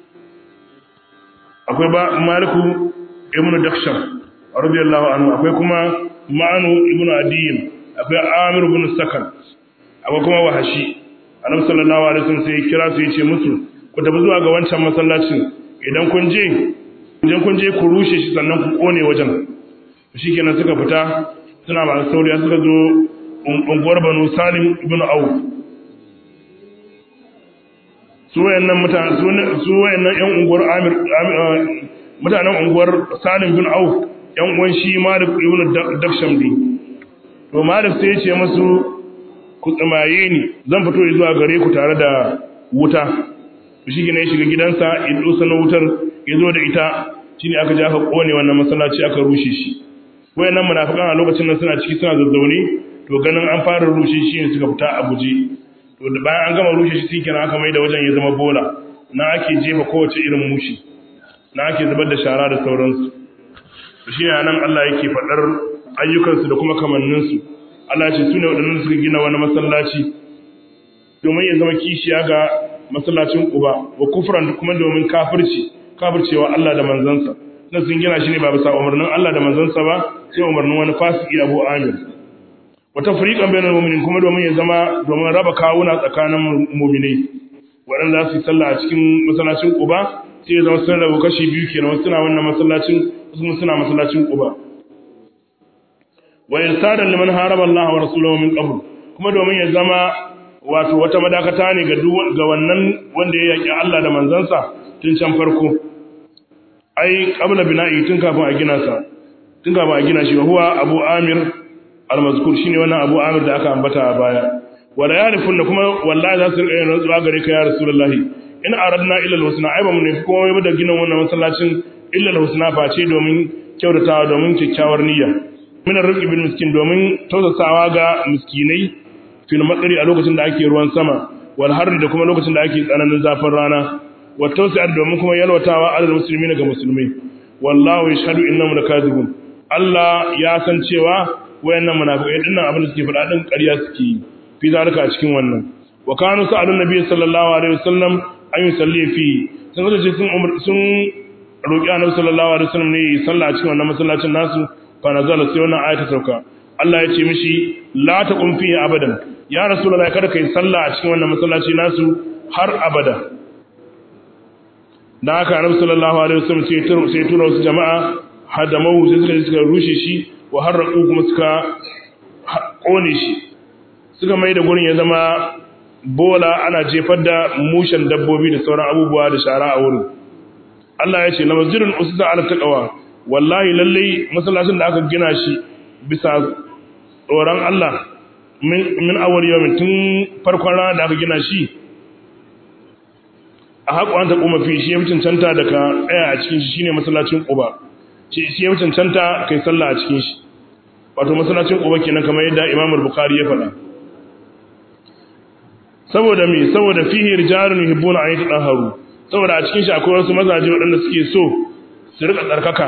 akwai ba Maliku ibn Daksham radiyallahu anhu akwai kuma Ma'anu ibn Adiyin akwai Amir ibn Sakan akwai kuma Wahashi Annabi sallallahu alaihi wasallam sai ya kira su ya ce musu ku tafi zuwa ga wancan masallacin idan kun je idan kun je ku rushe shi sannan ku kone wajen shikenan suka fita suna masu sauriya suka zo unguwar Banu Salim ibn Auf su wayannan mutane su wayannan ƴan unguwar Amir mutanen unguwar Salim bin Auf ƴan uwan shi Malik ibn Dakshamdi to Malik sai ya ce musu ku tsamaye ni zan fito zuwa gare ku tare da wuta shi ne ya shiga gidansa ya dusa na wutar ya zo da ita shine aka je aka kone wannan masallaci aka rushe shi wayannan munafikan a lokacin nan suna ciki suna zazzaune to ganin an fara rushe shi ne suka fita a guje to da bayan an gama rushe shi kenan aka mai da wajen ya zama bola na ake jefa kowace irin mushi na ake zubar da shara da sauransu to shi ne nan Allah yake faɗar ayyukansu da kuma kamanninsu Allah ce su ne waɗannan suka gina wani masallaci domin ya zama kishiya ga masallacin Quba wa kufran kuma domin kafirci kafircewa Allah da manzansa na sun gina shi ne ba bisa umarnin Allah da manzansa ba sai umarnin wani fasiki Abu Amir wata fariƙan bayan mu'minin kuma domin ya zama domin raba kawuna tsakanin mu'minai waɗanda za su yi sallah a cikin masallacin Quba sai ya zama sun rabu kashi biyu kenan wasu suna wannan masallacin wasu suna masallacin Quba wa irsadan liman haraba Allah wa rasulahu min qabl kuma domin ya zama wato wata madakata ne ga ga wannan wanda ya yaki Allah da manzansa tun can farko ai qabla bina'i tun kafin a gina sa tun kafin a gina shi huwa Abu Amir al-mazkur shine wannan Abu Amir da aka ambata a baya wala yarifun da kuma wallahi za su rika yin rantsuwa gare ka ya rasulullahi in aradna illa al-husna ai ba mu ne komai ba da ginin wannan masallacin illa al-husna face domin kyautatawa domin kyakkyawar niyya min ar-rizqi bil miskin domin tausasawa ga miskinai fil matsari a lokacin da ake ruwan sama wal harri da kuma lokacin da ake tsananin zafin rana wa tausi'ar domin kuma yalwatawa alal muslimin ga musulmai wallahu yashhadu innahum lakazibun Allah ya san cewa wayannan munafikai dinnan abin da suke faɗa din ƙarya suke yi fi zalika a cikin wannan wa kanu sa'alun nabiy sallallahu alaihi wasallam an yusalli fi sun zo sun umar sun roki annabi sallallahu alaihi wasallam ne yi sallah a cikin wannan masallacin nasu fa nazala sai wannan ayata sauka Allah ya ce mishi la taqum fi abadan ya rasulullahi kada kai sallah a cikin wannan masallaci nasu har abada dan haka annabi sallallahu alaihi wasallam sai sai tura wasu jama'a hadamahu sai suka suka rushe shi wa harraqu kuma suka kone shi suka mai da gurin ya zama bola ana jefar da mushen dabbobi da sauran abubuwa da shara a wurin Allah ya ce na masjidin usisa ala taqwa wallahi lalle masallacin da aka gina shi bisa tsoron Allah min min awwal yawmin tun farkon rana da aka gina shi a haƙo an taɓo mafi shi ya fi cancanta da ka tsaya a cikin shi shine masallacin Quba shi ya fi cancanta kai sallah a cikin shi wato masallacin Quba kenan kamar yadda Imam Bukhari ya faɗa saboda me saboda fihi rijalun yuhibbuna an yatahharu saboda a cikin shi akwai wasu mazaje waɗanda suke so su rika tsarkaka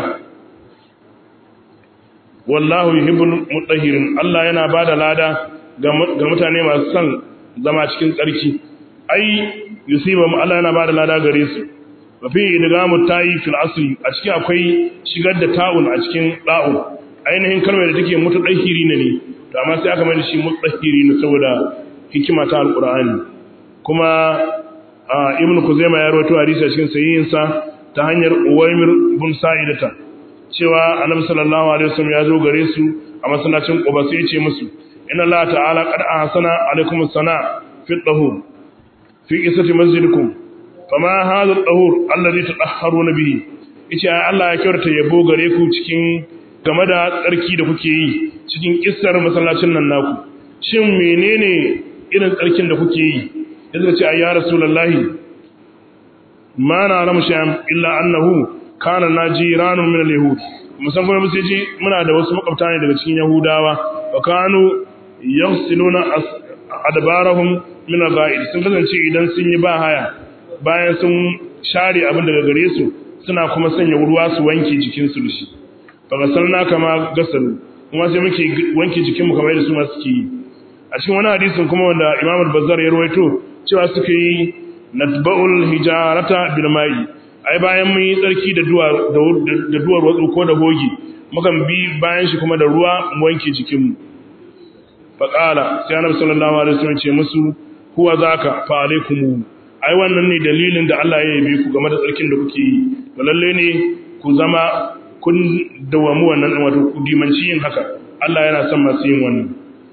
wallahu yuhibbul mutahhirin Allah yana bada lada ga mutane masu son zama cikin tsarki ai yusiba mu Allah yana bada lada gare su wa fi idgamu tayi fil asli a cikin akwai shigar da ta'un a cikin da'un ainihin kalmar da take mutadahhiri ne ne to amma sai aka mai da shi mutahhiri ne saboda hikima ta alqur'ani kuma ibn kuzaima ya rawaito hadisi a cikin sahihinsa ta hanyar uwaymir bin sa'idata cewa annabi sallallahu alaihi wasallam ya zo gare su a masallacin quba sai ya ce musu inna allah ta'ala qad ahsana alaikum as-sana fi at-tahur fi qissati masjidikum fama hadha at-tahur alladhi tatahharuna bihi yace Allah ya kyautata yabo gare ku cikin game da tsarki da kuke yi cikin kissar masallacin nan naku shin menene irin tsarkin da kuke yi yadda ce ayya rasulullahi ma na ramu shay'an illa annahu kana najiranun min al-yahud musan kuma musu ji muna da wasu makwabta ne daga cikin yahudawa wa kanu yaghsiluna adbarahum min al-ghaid sun kasance idan sun yi ba haya bayan sun share abin daga gare su suna kuma sanya ruwa su wanke jikin su da shi fa gasalna kama gasalu kuma sai muke wanke jikin mu kamar yadda su ma suke yi a cikin wani hadisin kuma wanda Imam al-Bazzar ya rawaito cewa suka yi natba'ul hijarata bil ma'i ai bayan mun yi tsarki da duwar da duwar watsu ko da hogi mukan bi bayan shi kuma da ruwa mu wanke jikin mu fa qala sai Annabi sallallahu alaihi wasallam ce musu huwa zaka fa alaikum ai wannan ne dalilin da Allah ya yabe ku game da tsarkin da kuke yi to lalle ne ku zama kun dawamu wannan wato ku dimanci yin haka Allah yana son masu yin wannan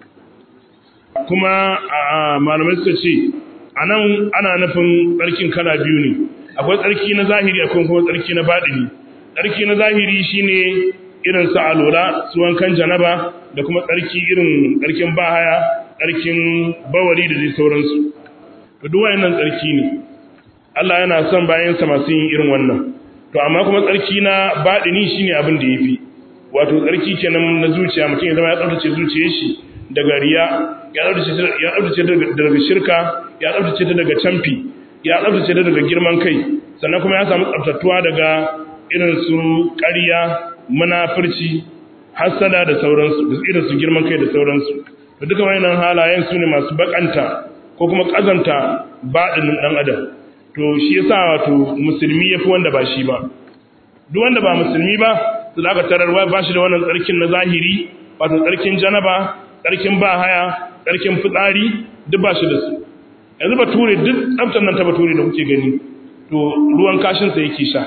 kuma malamai suka ce a nan ana nufin tsarkin kala biyu ne akwai tsarki na zahiri akwai kuma tsarki na baɗini tsarki na zahiri shine irin su alola su wankan janaba da kuma tsarki irin tsarkin bahaya tsarkin bawari da zai sauransu to duk wayannan tsarki ne Allah yana son bayansa masu yin irin wannan to amma kuma tsarki na baɗini shine abin da yafi wato tsarki kenan na zuciya mutum ya zama ya tsaftace zuciyar shi daga riya ya tsabtace daga shirka ya tsabtace ta daga camfi ya tsabtace ta daga girman kai sannan kuma ya samu tsabtatuwa daga irin su ƙarya munafurci hasada da sauransu da irin su girman kai da sauransu to duka wayannan halayen su ne masu bakanta ko kuma kazanta baɗinin ɗan adam to shi yasa wato musulmi yafi wanda ba shi ba duk wanda ba musulmi ba su da aka tarar ba shi da wannan tsarkin na zahiri wato tsarkin janaba tsarkin ba haya tsarkin fitsari duk ba shi da su yanzu bature duk tsaftar nan ta bature da kuke gani to ruwan kashinsa yake sha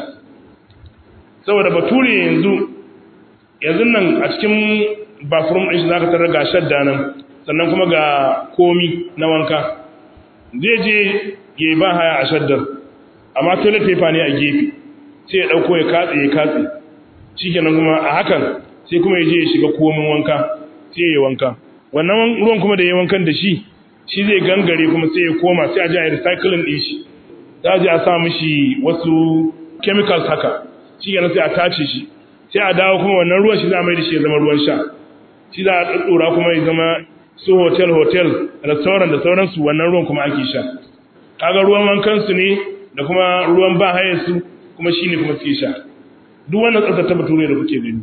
saboda bature yanzu yanzu nan a cikin bathroom ɗin shi za ka tarar ga shadda nan sannan kuma ga komi na wanka zai je ya yi ba haya a shaddar amma toilet paper ne a gefe sai ya ɗauko ya katse ya katse shi kenan kuma a hakan sai kuma ya je ya shiga komin wanka sai ya yi wanka wannan ruwan kuma da ya wankan da shi shi zai gangare kuma sai ya koma sai a ji a recycling din shi za a ji a sa mishi wasu chemicals haka shi yana sai a tace shi sai a dawo kuma wannan ruwan shi za a mai da shi ya zama ruwan sha shi za a ɗaɗɗora kuma ya zama su hotel hotel restaurant da sauransu wannan ruwan kuma ake sha kaga ruwan wankan su ne da kuma ruwan ba su kuma shi ne kuma suke sha duk wannan tsaftace bature da kuke gani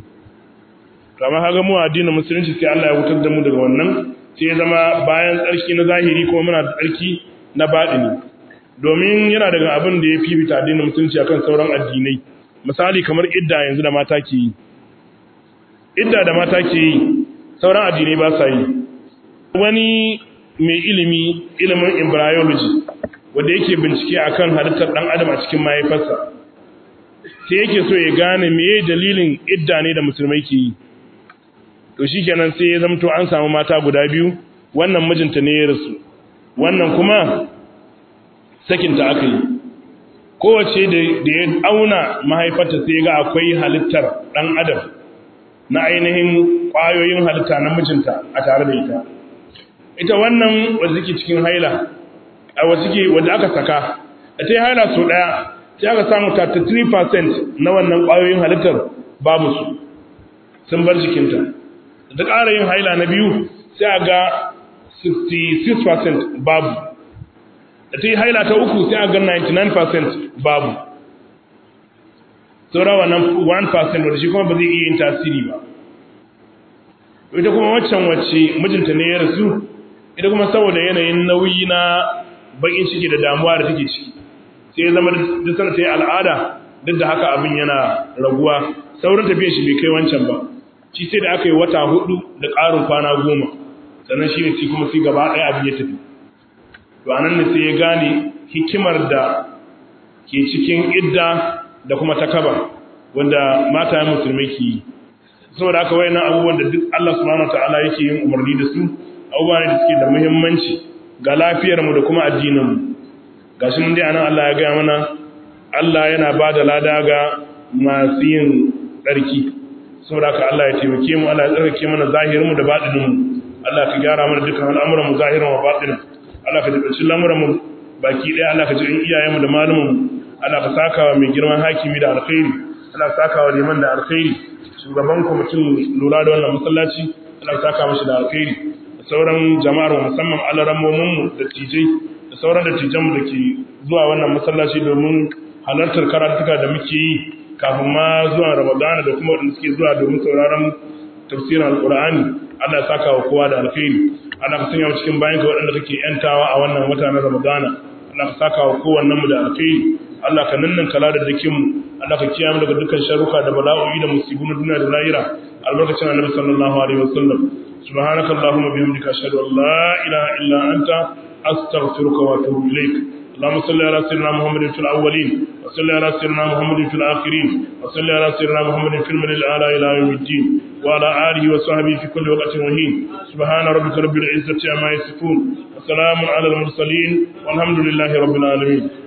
to amma kaga mu addinin musulunci sai Allah ya wutar da mu daga wannan sai ya zama bayan tsarki na zahiri kuma muna da tsarki na baɗini domin yana daga abin da ya fifita addinin musulunci akan sauran addinai misali kamar idda yanzu da mata ke yi idda da mata ke yi sauran addinai ba sa yi wani mai ilimi ilimin embryology wanda yake bincike akan halittar dan adam a cikin mahaifarsa sai yake so ya gane meye dalilin idda ne da musulmai ke yi to shikenan sai ya zamto an samu mata guda biyu wannan mijinta ne ya rasu wannan kuma sakinta aka yi kowace da ya auna mahaifarta sai ga akwai halittar ɗan adam na ainihin ƙwayoyin halitta na mijinta a tare da ita ita wannan wadda suke cikin haila a wadda suke wadda aka saka da ta yi haila sau ɗaya sai aka samu 33% na wannan ƙwayoyin halittar babu su sun bar jikinta da ƙara yin haila na biyu sai a ga 66% babu da ta yi haila ta uku sai a ga 99% babu saura wannan 1% wadda shi kuma ba zai iya yin tasiri ba ita kuma waccan wacce mijinta ne ya rasu ita kuma saboda yanayin nauyi na bakin ciki da damuwa da take ciki sai ya zama duk sana ta yi al'ada duk da haka abin yana raguwa sauran tafiyar shi bai kai wancan ba shi sai da aka yi wata hudu da ƙarin kwana goma sannan shi ne shi kuma sai gaba ɗaya abin ya tafi to a nan ne sai ya gane hikimar da ke cikin idda da kuma takaba wanda mata musulmai ke yi saboda haka wayannan abubuwan da duk Allah subhanahu wataala yake yin umarni da su abubuwa ne da suke da muhimmanci ga lafiyar mu da kuma addinin mu gashi mun dai anan Allah ya ga mana Allah yana ba da lada ga masu yin tsarki saboda haka Allah ya taimake mu Allah ya tsarkake mana zahirin mu da batinin mu Allah ka gyara mana dukkan al'amuran mu zahirin wa batinin Allah ka jibanci lamuran mu baki ɗaya Allah ka ji iyayen mu da malumin mu Allah ka saka wa mai girman hakimi da alkhairi Allah ka saka wa liman da alkhairi shugaban kwamitin lura da wannan masallaci Allah ka saka mashi da alkhairi da sauran jama'ar mu musamman alarammomin mu da tijai da sauran da tijan mu da ke zuwa wannan masallaci domin halartar karatuka da muke yi kafin ma zuwa Ramadana da kuma wanda suke zuwa domin sauraron tafsirin alqur'ani Allah ya saka wa kowa da alkhairi Allah ka sanya mu cikin bayan ka waɗanda kake yantawa a wannan wata na Ramadana Allah ka saka wa kowannen mu da alkhairi Allah ka nannan kala da dakin mu Allah ka kiyaye mu daga dukkan sharuka da bala'o'i da musibu na duniya da lahira albarkacin Annabi sallallahu alaihi wasallam subhanaka allahumma bihamdika ashhadu an la ilaha illa anta astaghfiruka wa atubu ilaik اللهم صل على سيدنا محمد في الأولين وصل على سيدنا محمد في الآخرين وصل على سيدنا محمد في الملل الأعلى إلى يوم الدين وعلى آله وصحبه في كل وقت وهين سبحان ربك رب العزة عما يصفون وسلام على المرسلين والحمد لله رب العالمين